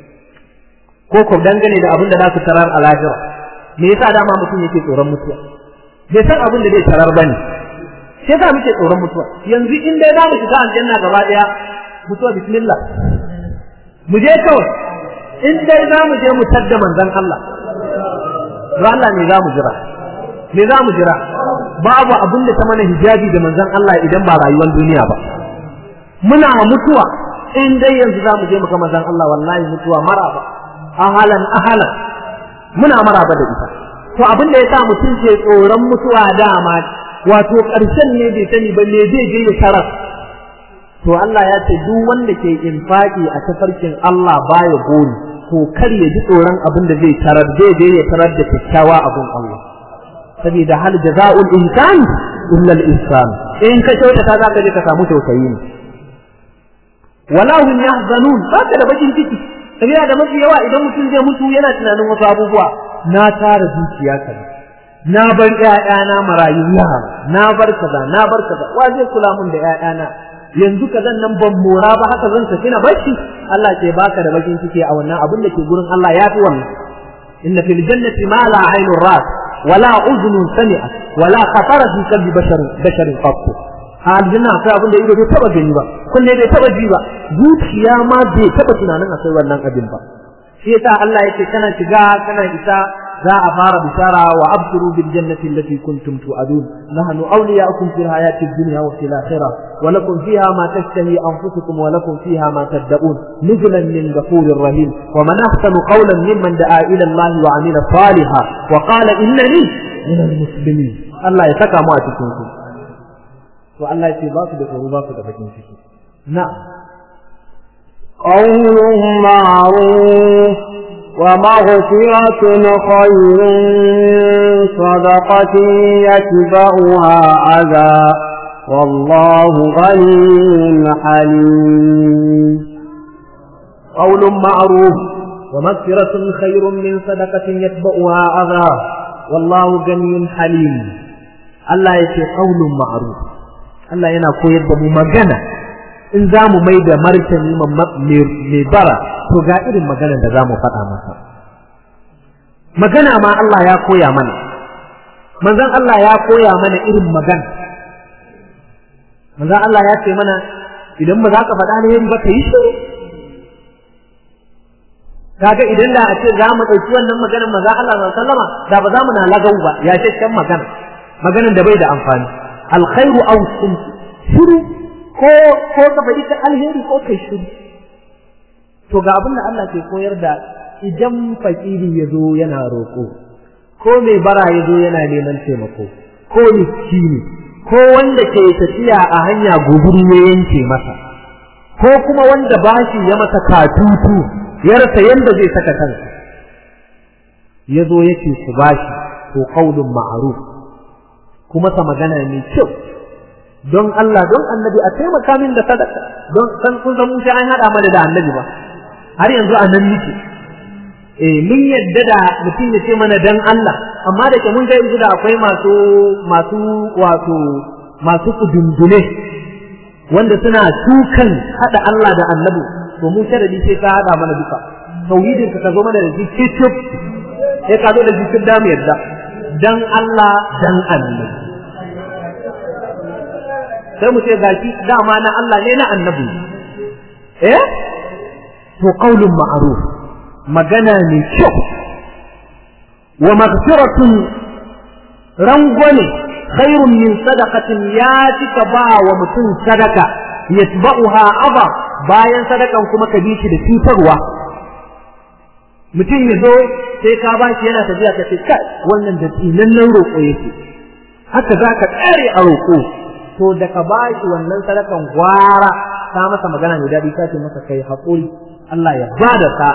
ko ko dangane da abin da za su tarar a lahira me yasa dama mutum yake tsoron mutuwa bai san abin da zai tarar bane sai yasa muke tsoron mutuwa yanzu in dai za mu shiga aljanna gaba daya mutuwa bismillah mu je kawai in dai za mu je mu tadda manzon Allah Allah ne za mu jira me za mu jira babu abin da ta mana hijabi da manzon Allah idan ba rayuwar duniya ba muna mutuwa in dai yanzu za mu je mu ga manzon Allah wallahi mutuwa maraba ahalan ahalan muna maraba da ita to abin da yasa mutum ke tsoron mutuwa dama wato ƙarshen ne bai sani ba me zai je ya tarar to Allah ya ce duk wanda ke infaki a tafarkin Allah baya goni to kar ya ji tsoron abin da zai tarar zai je ya tarar da kyakkyawa abin Allah saboda hal jaza'ul insan illa al insan in ka kyautata za ka je ka samu tausayi ne wala hum yahzanun baka da bakin ciki saboda da mafi yawa idan mutum zai mutu yana tunanin wasu abubuwa na tara dukiya kaza na bar ƴaƴana marayu yara na bar kaza na bar kaza wa zai kula mun da ƴaƴana yanzu kazan nan ban mora ba haka zan tafi na barci Allah ce baka da bakin ciki a wannan abin da ke gurin Allah ya fi wannan inna fil jannati ma la aynun ras wala udhunun sami'at wala khatara fi qalbi bashar basharin qat a aljanna akwai abin da ido bai taba gani ba kunne bai taba ji ba zuciya ma bai taba tunanin akwai wannan abin ba shi yasa Allah yake kana shiga kana isa za a fara bishara wa abshiru bil jannati allati kuntum tu'adun nahnu awliya'ukum fil hayati dunya wa fil akhirah wa lakum fiha ma tashtahi anfusukum wa lakum fiha ma tad'un nuzulan min ghafurir rahim wa man ahsanu qawlan mimman da'a ila Allah wa 'amila salihan wa qala innani min al-muslimin Allah ya saka mu a cikin su to Allah ya ce ba su da tsoro ba su da bakin ciki na'am قول معروف ومغفرة خير من صدقة يتبعها عذا والله غني حليم قول معروف ومغفرة خير من صدقة يتبعها عذا والله غني حليم الله يتي قول معروف الله ينا koyar da mu magana in za mu mai da martani mai bara to ga irin maganar da za mu faɗa masa magana ma Allah ya koya mana manzon Allah ya koya mana irin magana manzon Allah ya ce mana idan ba za ka faɗa alheri ba ka yi shiru kaga idan da a ce za mu ɗauki wannan maganar manzon Allah sallama da ba za mu na lagau ba ya shakken magana maganar da bai da amfani alkhairu aw shiru ko ko ka faɗi ta alheri ko kai shiru to ga abin da Allah ke koyar da idan fakiri ya zo yana roƙo ko mai bara ya zo yana neman taimako ko miskini ko wanda ke tafiya a hanya gobiri ya yanke masa ko kuma wanda bashi ya masa katutu ya rasa yanda zai saka kansa ya zo yake ku bashi to qaulun ma'ruf kuma sa magana mai kyau don Allah don annabi a taimaka min da sadaka don san kun san mun an hada mana da annabi ba har yanzu a nan nake eh mun yadda da mutum ya ce mana dan Allah amma da ke mun ga yanzu da akwai masu masu wato masu kudundune wanda suna tukan hada Allah da annabi to mu sharadi sai ka hada mana duka tauhidin ka zo mana da shi cicip sai ka zo da jikin da mu yadda dan Allah dan annabi sai mu ce gashi dama na Allah ne na annabi eh to qaulun ma'ruf magana ne kyau wa maghfiratun rangwane khairun min sadaqatin ya tika ba wa mutum sadaka yatba'uha aba bayan sadakan kuma ka bi shi da cutarwa mutum ya zo sai ka ba shi yana tafiya ka ce kai wannan da nan roƙo yake haka za ka tsare a roƙo to da ka ba shi wannan sadakan gwara ka masa magana mai daɗi ka ce masa kai haƙuri Allah ya ba da sa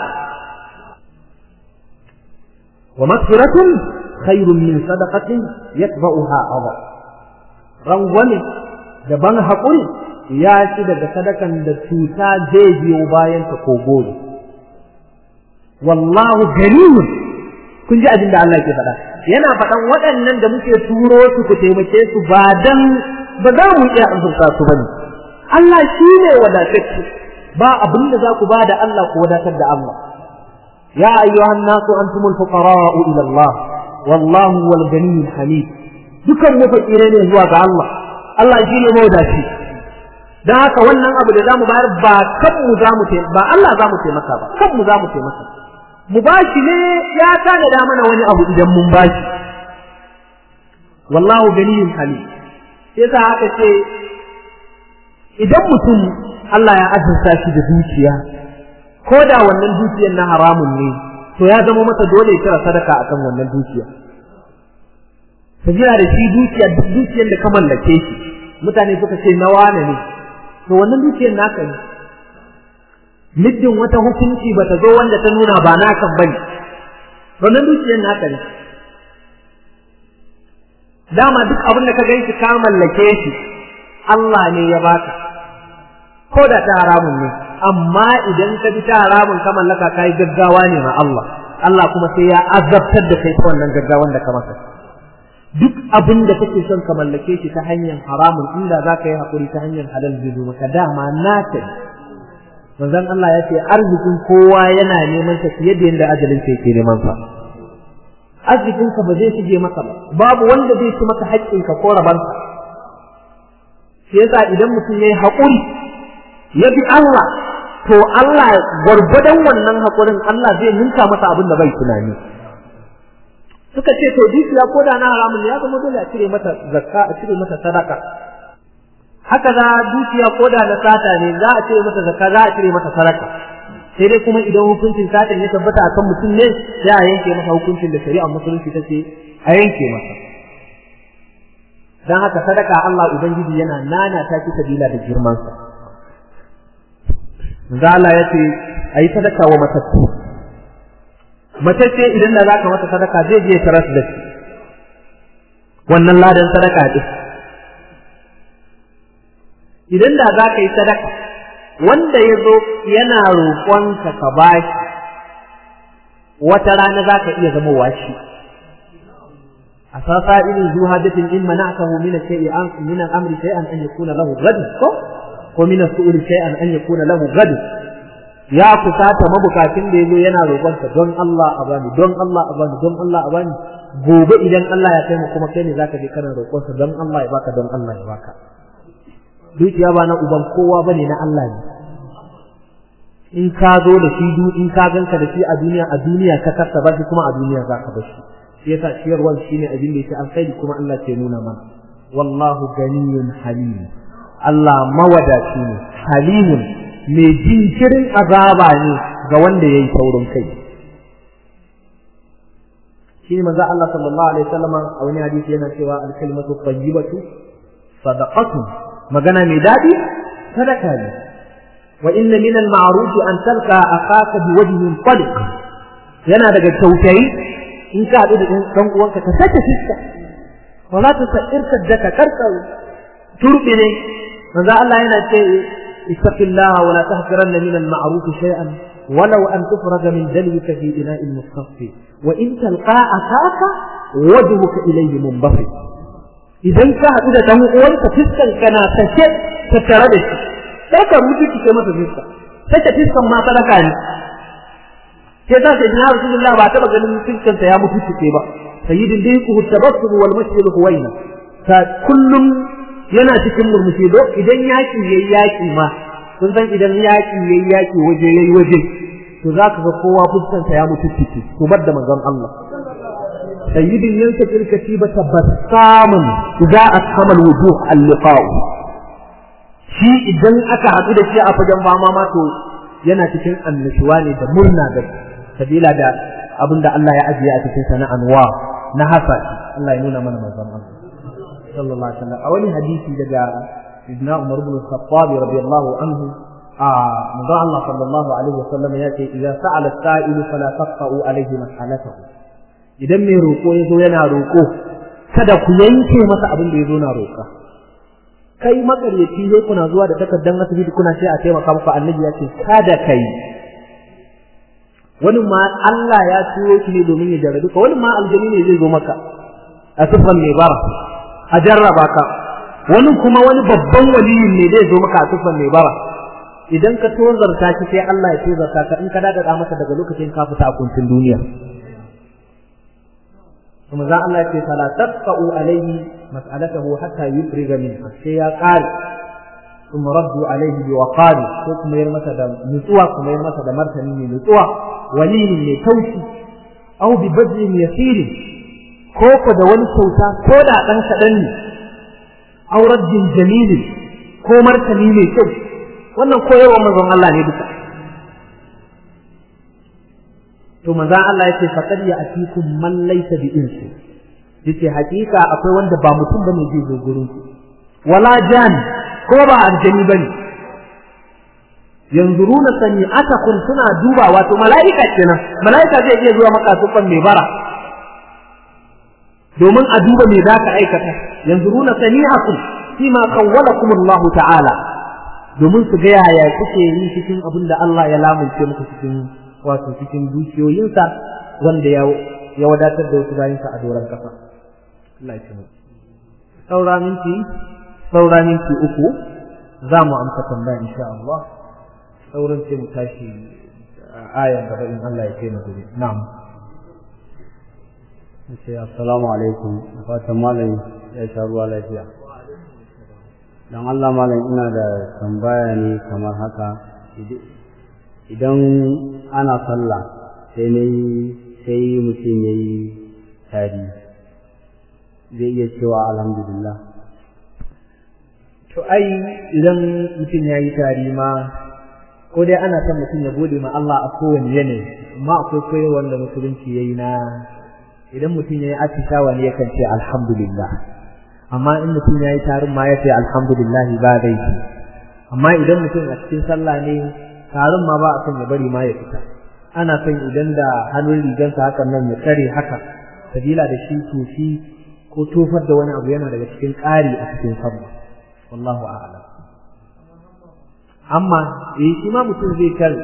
wa maghfiratun khairun min sadaqatin yatba'uha adha rangwame da ban haƙuri ya ci daga sadakan da cuta zai biyo bayan ta ko gobe wallahu ganiyun kun ji abin da Allah ke faɗa yana faɗan waɗannan da muke turo su ku taimake su ba dan ba za mu iya azurta su bane Allah shi ne wadatacce ba abin da za ku ba da Allah ku wadatar da Allah ya ayyuhan nasu antumul fuqara'u ila Allah wallahu wal ganiyyul hamid dukan mu fakire ne zuwa ga Allah Allah shi ne mawadaci dan haka wannan abu da zamu bayar ba kan mu zamu ba Allah zamu taimaka ba kan mu zamu taimaka mu bashi ne ya tanada mana wani abu idan mun bashi wallahu ganiyyul hamid sai sa aka ce idan mutum Allah ya azurta shi da dukiya ko da wannan dukiyar na haramun ne to ya zama masa dole ya kira sadaka akan wannan dukiya sabila da shi dukiya duk dukiyar da ka mallake shi mutane suka ce na wane ne to wannan dukiyar naka ne middin wata hukunci ba ta zo wanda ta nuna ba naka bane wannan dukiyar naka ne dama duk abin da ka ganshi ka mallake shi Allah ne ya baka ko da ta haramun ne amma idan ka bi ta haramun ka mallaka kai gaggawa ne ma Allah Allah kuma sai ya azabtar da kai ta wannan gaggawan da ka masa duk abin da kake son ka mallake shi ta hanyar haramun inda za ka yi hakuri ta hanyar halal zai zo maka dama naka ne manzon Allah ya ce arzikin kowa yana neman sa fiye da yadda ajalin sa yake neman sa arzikinka ba zai shige maka ba babu wanda zai ci maka haƙƙinka ko rabanka shi yasa idan mutum yayi haƙuri ya bi Allah to Allah gwargwadon wannan haƙurin Allah zai ninka masa abin da bai tunani suka ce to dukiya ko da na haramun ya zama dole a cire mata zakka a cire mata sadaka haka za dukiya ko da na sata ne za a cire mata zakka za a cire mata sadaka sai dai kuma idan hukuncin satan ya tabbata a kan mutum ne sai a yanke masa hukuncin da shari'ar musulunci ta ce a yanke masa don haka sadaka Allah Ubangiji yana nana ta ki sabila da girmansa manzo Allah ya ce a yi sadaka wa matattu matacce idan da za ka masa sadaka zai je taras da shi wannan ladan sadaka ɗin idan da za ka yi sadaka wanda ya zo yana roƙonka ka ba shi wata rana za ka iya zama washi a sasa irin zuwa hadatin in mana aka hu mina shay'i an min al-amri shay'an an yakuna lahu ghad ko ko min as-su'li shay'an an yakuna lahu ghad ya kusata mabukatin da yazo yana roƙonka don Allah a bani don Allah a bani don Allah a bani gobe idan Allah ya kai mu kuma kai ne zaka je kana roƙonsa don Allah ya baka don Allah ya baka dukiya ba na uban kowa bane na Allah ne in ka zo da shi du in ka ganka da shi a duniya a duniya ka kasa ba shi kuma a duniya za ka bashi shi yasa ciyarwar shine abin da yake alkhairi kuma Allah ke nuna mana wallahu ganiyun halim Allah mawadaci ne halimun mai jinkirin azaba ne ga wanda yayi taurin kai shi manzo Allah sallallahu alaihi wasallam a wani hadisi yana cewa al-kalimatu tayyibatu sadaqatun magana mai dadi sadaka ne wa inna min al-ma'ruf an talqa akhaka bi wajhin taliq yana daga kyautayi in ka haɗu da ɗan uwanka ka sake fiska wala ta sa'irka da ka karka turbi ne manzo Allah yana ce ittaqillaha wala tahqiranna min al-ma'ruf shay'an ولو أن تفرج من دلوك في إناء المصطفى وإن تلقى أخاك وجهك إليه منبسط idan ka haɗu da ɗan uwanka fiskan kana sake tattare da shi sai ka rubuta kike masa fiska sake fiskan ma sadaka ne sai za ka jina rasulullah ba taɓa ganin fiskan ya mutu kike ba sayyidin dai ku tabassum wal masjid huwaina ta kullum yana cikin murmushi do idan yaki yayi yaki ma kun san idan yaki yayi yaki waje yayi waje to za ka ga kowa fuskansa ya mutu ciki to bar da manzon Allah sayyidin yansa tilka tibata basamun idza ashamal wujuh al-liqa'u shi idan aka haɗu da shi a fagen fama ma to yana cikin annashuwa ne da murna da sabila da abinda Allah ya ajiye a cikin sa na anwa na hasa Allah ya nuna mana manzon Allah sallallahu alaihi wasallam a wani hadisi daga ibn Umar ibn al-Khattab radiyallahu anhu a manzon Allah sallallahu alaihi wasallam ya ce idza sa'ala as-sa'ilu fala taqta'u alaihi mas'alatahu idan mai roƙo ya zo yana roƙo kada ku yanke masa abin da ya zo na roƙa kai makaryaci ne kuna zuwa da takardar asibiti kuna ce a taimaka muku annabi ya ce kada kai wani ma Allah ya turo shi ne domin ya jarrabe ka wani ma aljani ne zai zo maka a sufan mai bara a jarraba ka wani kuma wani babban waliyin ne zai zo maka a sufan mai bara idan ka tozarta shi sai Allah ya tozarta ka in ka daga masa daga lokacin ka fita a kuncin duniya kuma za Allah ce fala tabqa'u alayhi mas'alatahu hatta yufriga minha sai ya qari kuma raddu alayhi bi waqari ko kuma yar masa da nutsuwa kuma yar masa da martani ne nutsuwa walini ne taushi aw bi badrin yasir ko ko da wani kyauta ko da dan kadan ne aw raddin jamil ko martani ne kyau wannan koyarwa manzon Allah ne duka to manzon Allah yace faqad ya'tikum man laysa bi insi yace hakika akwai wanda ba mutum bane zai zo gurin ku wala jan ko ba aljani bane yanzuruna sani'atakum suna duba wato mala'ika kenan mala'ika zai iya zuwa maka sufan mai bara domin a duba me zaka aikata yanzuruna sani'akum fima qawwalakum Allah ta'ala domin su ga yaya kuke yi cikin abin da Allah ya lamunce muku cikin wato cikin dukiyoyinsa wanda ya ya wadatar da wasu bayinsa a doron kafa Allah ya mu saura minti saura minti uku za mu amsa tambaya insha Allah sauran sai mu tashi ayan gaba in Allah ya kai mu gobe na'am sai assalamu alaikum fatan malam ya sha ruwa lafiya dan Allah malam ina da tambaya ne kamar haka idan ana sallah sai ne sai mutum ya yi tari zai iya cewa alhamdulillah to ai idan mutum ya yi tari ma ko dai ana son mutum ya gode ma Allah a kowane yanayi amma akwai koyarwar da musulunci ya yi na idan mutum ya yi atishawa ne yakan ce alhamdulillah amma in mutum ya yi tarin ma ya ce alhamdulillah ba zai amma idan mutum a cikin sallah ne tarin ma ba a son ya bari ma ya fita ana son idan da hannun rigansa hakan nan ya tsare haka sabila da shi tofi ko tofar da wani abu yana daga cikin ƙari a cikin sallah wallahu a'lam amma eh shi ma mutum zai kar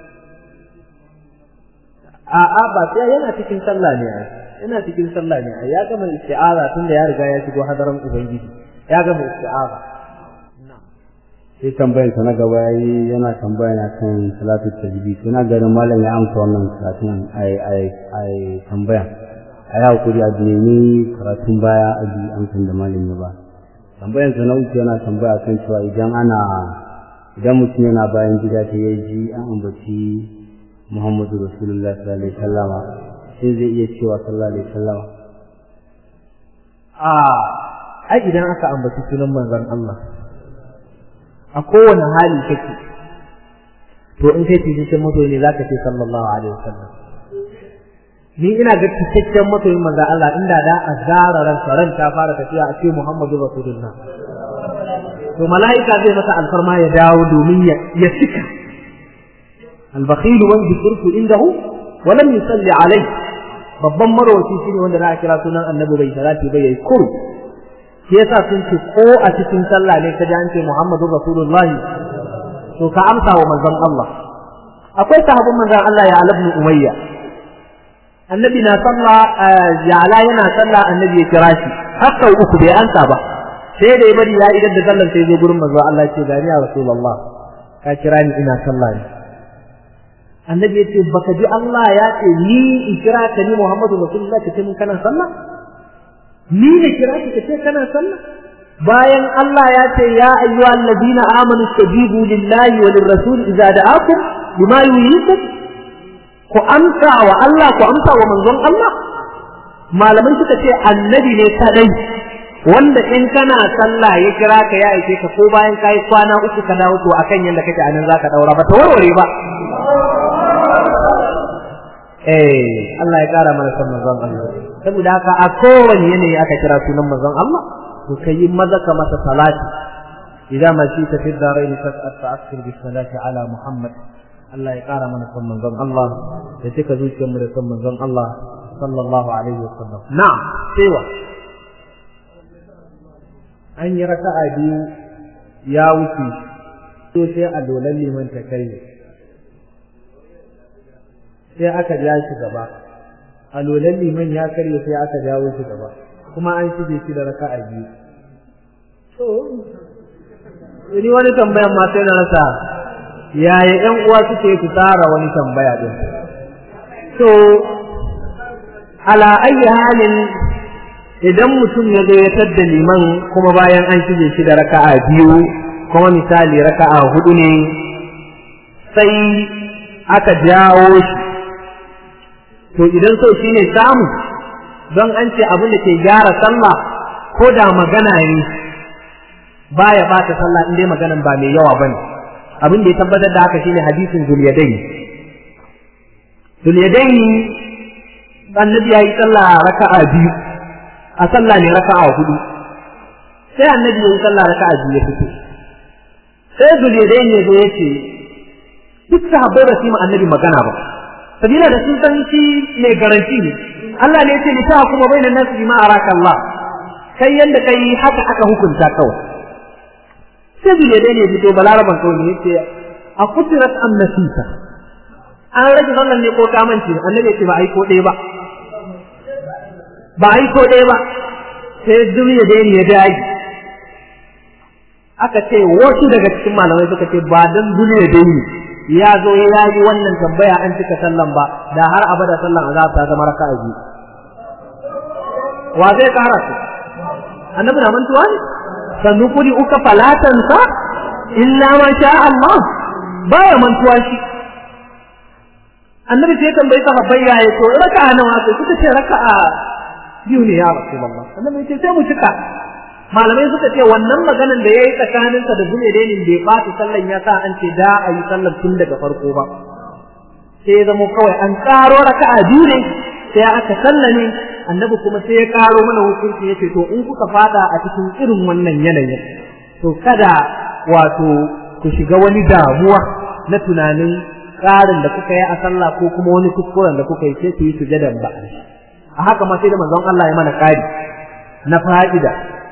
a'a ba sai yana cikin sallah ne ai yana cikin sallah ne ai ya gama isti'aza tunda ya riga ya shigo hadaran ubangiji ya gama isti'aza sai tambayar sa na gaba yayi yana tambaya na kan salatu tajbid ina ganin malam ya amsa wannan karatun ai ai ai tambaya a yi hakuri a nemi karatun baya a ji amsan da malami ba tambayan sa na uku yana tambaya kan cewa idan ana idan mutum yana bayan gida ta ya ji an ambaci Muhammadu Rasulullah sallallahu alaihi wasallam sai zai iya cewa sallallahu alaihi wasallam a ai idan aka ambaci sunan manzon Allah a kowane hali kake to in kai cikakken masoyi ne zaka ce sallallahu alaihi wasallam ni ina ga cikakken masoyin manzon Allah inda da a zara ran ran ta fara tafiya a ce Muhammadu Rasulullah to mala'ika zai masa alfarma ya dawo domin ya cika al-bakhil wa dhikru indahu wa lam yusalli alayhi babban marwaci shine wanda za a kira sunan annabi bai salati bai yayi kuru shi yasa sun ce ko a cikin sallah ne ka ji an ce Muhammadu Rasulullah to ka amsa wa manzon Allah akwai sahabban manzon Allah ya ibn Umayya annabi na sallah ya ala yana sallah annabi ya kira shi haka uku bai ansa ba sai da ya bari ya idan da sallan sai zo gurin manzon Allah ya ce gani ya Rasulullah ka kira ni ina sallah ne annabi ya ce baka ji Allah ya ce ni in kira ka ni Muhammadu Rasulullah ka ce mun kana sallah ni ne kira ka ce kana sallah bayan Allah ya ce ya ayyuha alladhina amanu istajibu lillahi wa lirrasul idza da'akum bima yuhyikum ku amsa wa Allah ku amsa wa manzon Allah malamai suka ce annabi ne kadai wanda in kana sallah ya kira ka ya aike ka ko bayan kai kwana uku ka dawo to akan yanda kake anan zaka daura ba ta warware ba eh Allah ya kara mana san manzon Allah saboda haka a kowane yanayi aka kira sunan manzon Allah to kai maza ka masa salati idan ma shi ta fidda rai ne ta'akkir bi salati ala Muhammad Allah ya kara mana san manzon Allah da cika zuciyar mu da san manzon Allah sallallahu alaihi wasallam na'am cewa an yi raka'a biyu ya wuce to sai a dolan liman ta kai sai aka ja shi gaba a lolan liman ya karye sai aka jawo shi gaba kuma an shige shi da raka'a biyu to ni wani tambayan ma sai na rasa yaya ƴan uwa suke su tsara wani tambaya din to ala ayi halin idan mutum ya zo ya tadda liman kuma bayan an shige shi da raka'a biyu kuma misali raka'a hudu ne sai aka jawo shi to idan so shine samu don an ce abin da ke gyara sallah ko da magana ne baya bata sallah in dai maganan ba mai yawa bane abin da ya tabbatar da haka shine hadisin zuliyadain zuliyadain annabi ya yi sallah raka'a biyu a sallah ne raka'a hudu sai annabi ya yi sallah raka'a biyu ya fito sai zuliyadain ya zo ya ce duk sahabbai ba su yi annabi magana ba sabila da sun san shi mai garanti ne Allah ne ce lita kuma bainan nasu bima araka Allah kai yanda kai haka aka hukunta kawai sai bile dai ne fito balaraban kawai ne yace a kutirat am nasita an rage sallan ne ko ka mance annabi ce ba ai ko ɗaya ba ba ai ko ɗaya ba sai duniya dai ne ya dage aka ce wasu daga cikin malamai suka ce ba dan duniya dai ne ya zo ya yi wannan tambaya an cika sallan ba da har abada sallan azab ta zama raka'a biyu wa zai kara su annabi na mantuwa ne sannu kudi uka falatan sa illa ma sha Allah baya mantuwa shi annabi sai tambayi sahabbai ya yi to raka'a nawa aka suka ce raka'a biyu ne ya rasulullah annabi ce sai mu cika malamai suka ce wannan maganan da yayi tsakaninsa da zuledenin bai ɓata sallan ya sa an ce da a yi sallar tun daga farko ba sai ya zama kawai an ƙaro raka'a biyu ne sai aka sallame annabi kuma sai ya ƙaro mana hukunci yace to in kuka fada a cikin irin wannan yanayin to kada wato ku shiga wani damuwa na tunanin ƙarin da kuka yi a sallah ko kuma wani kuskuren da kuka yi sai ku yi sujadan ba a haka ma sai da manzon Allah ya mana ƙari na fa'ida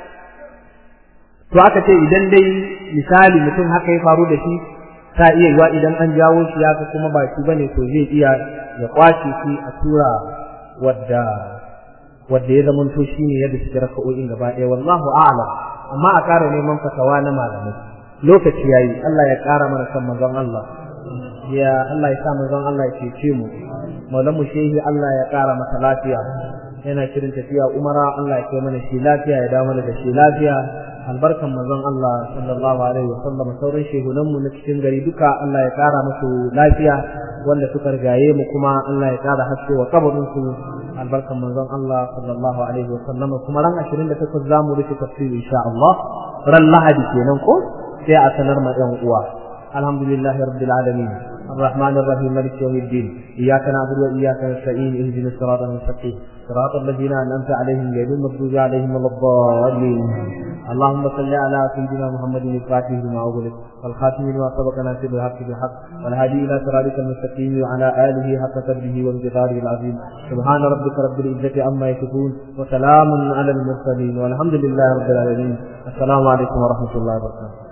to aka ce idan dai misali mutum haka ya faru da shi ta iya yiwa idan an jawo shi ya ga kuma ba shi bane to zai iya ya kwace shi a tura wadda wadda ya zama to shine yadda suke raka'o'in gaba ɗaya wallahu a'lam amma a ƙara neman fatawa na malamai lokaci yayi Allah ya ƙara mana san manzon Allah ya Allah ya sa manzon Allah ya cece mu maulamu shehi Allah ya ƙara masa lafiya yana shirin tafiya umara Allah ya kai mana shi lafiya ya dawo mana da shi lafiya albarkan manzon Allah sallallahu alaihi wa sallam sauran shehunan mu na cikin gari duka Allah ya kara musu lafiya wanda suka rigaye mu kuma Allah ya kara haske wa kabarin su albarkan manzon Allah sallallahu alaihi wa sallam kuma ran 28 zamu rufe tafsiri insha Allah ran Lahadi kenan ko sai a sanar ma ɗan uwa alhamdulillahi rabbil alamin الرحمن الرحيم مالك يوم الدين إياك نعبد وإياك نستعين اهدنا الصراط المستقيم صراط الذين أنعمت عليهم غير المغضوب عليهم ولا الضالين اللهم صل على سيدنا محمد الفاتح لما أغلق والخاتم لما سبق ناصر الحق بالحق والهادي إلى صراطك المستقيم وعلى آله حق قدره وانتظاره العظيم سبحان ربك رب العزة عما يصفون وسلام على المرسلين والحمد لله رب العالمين السلام عليكم ورحمة الله وبركاته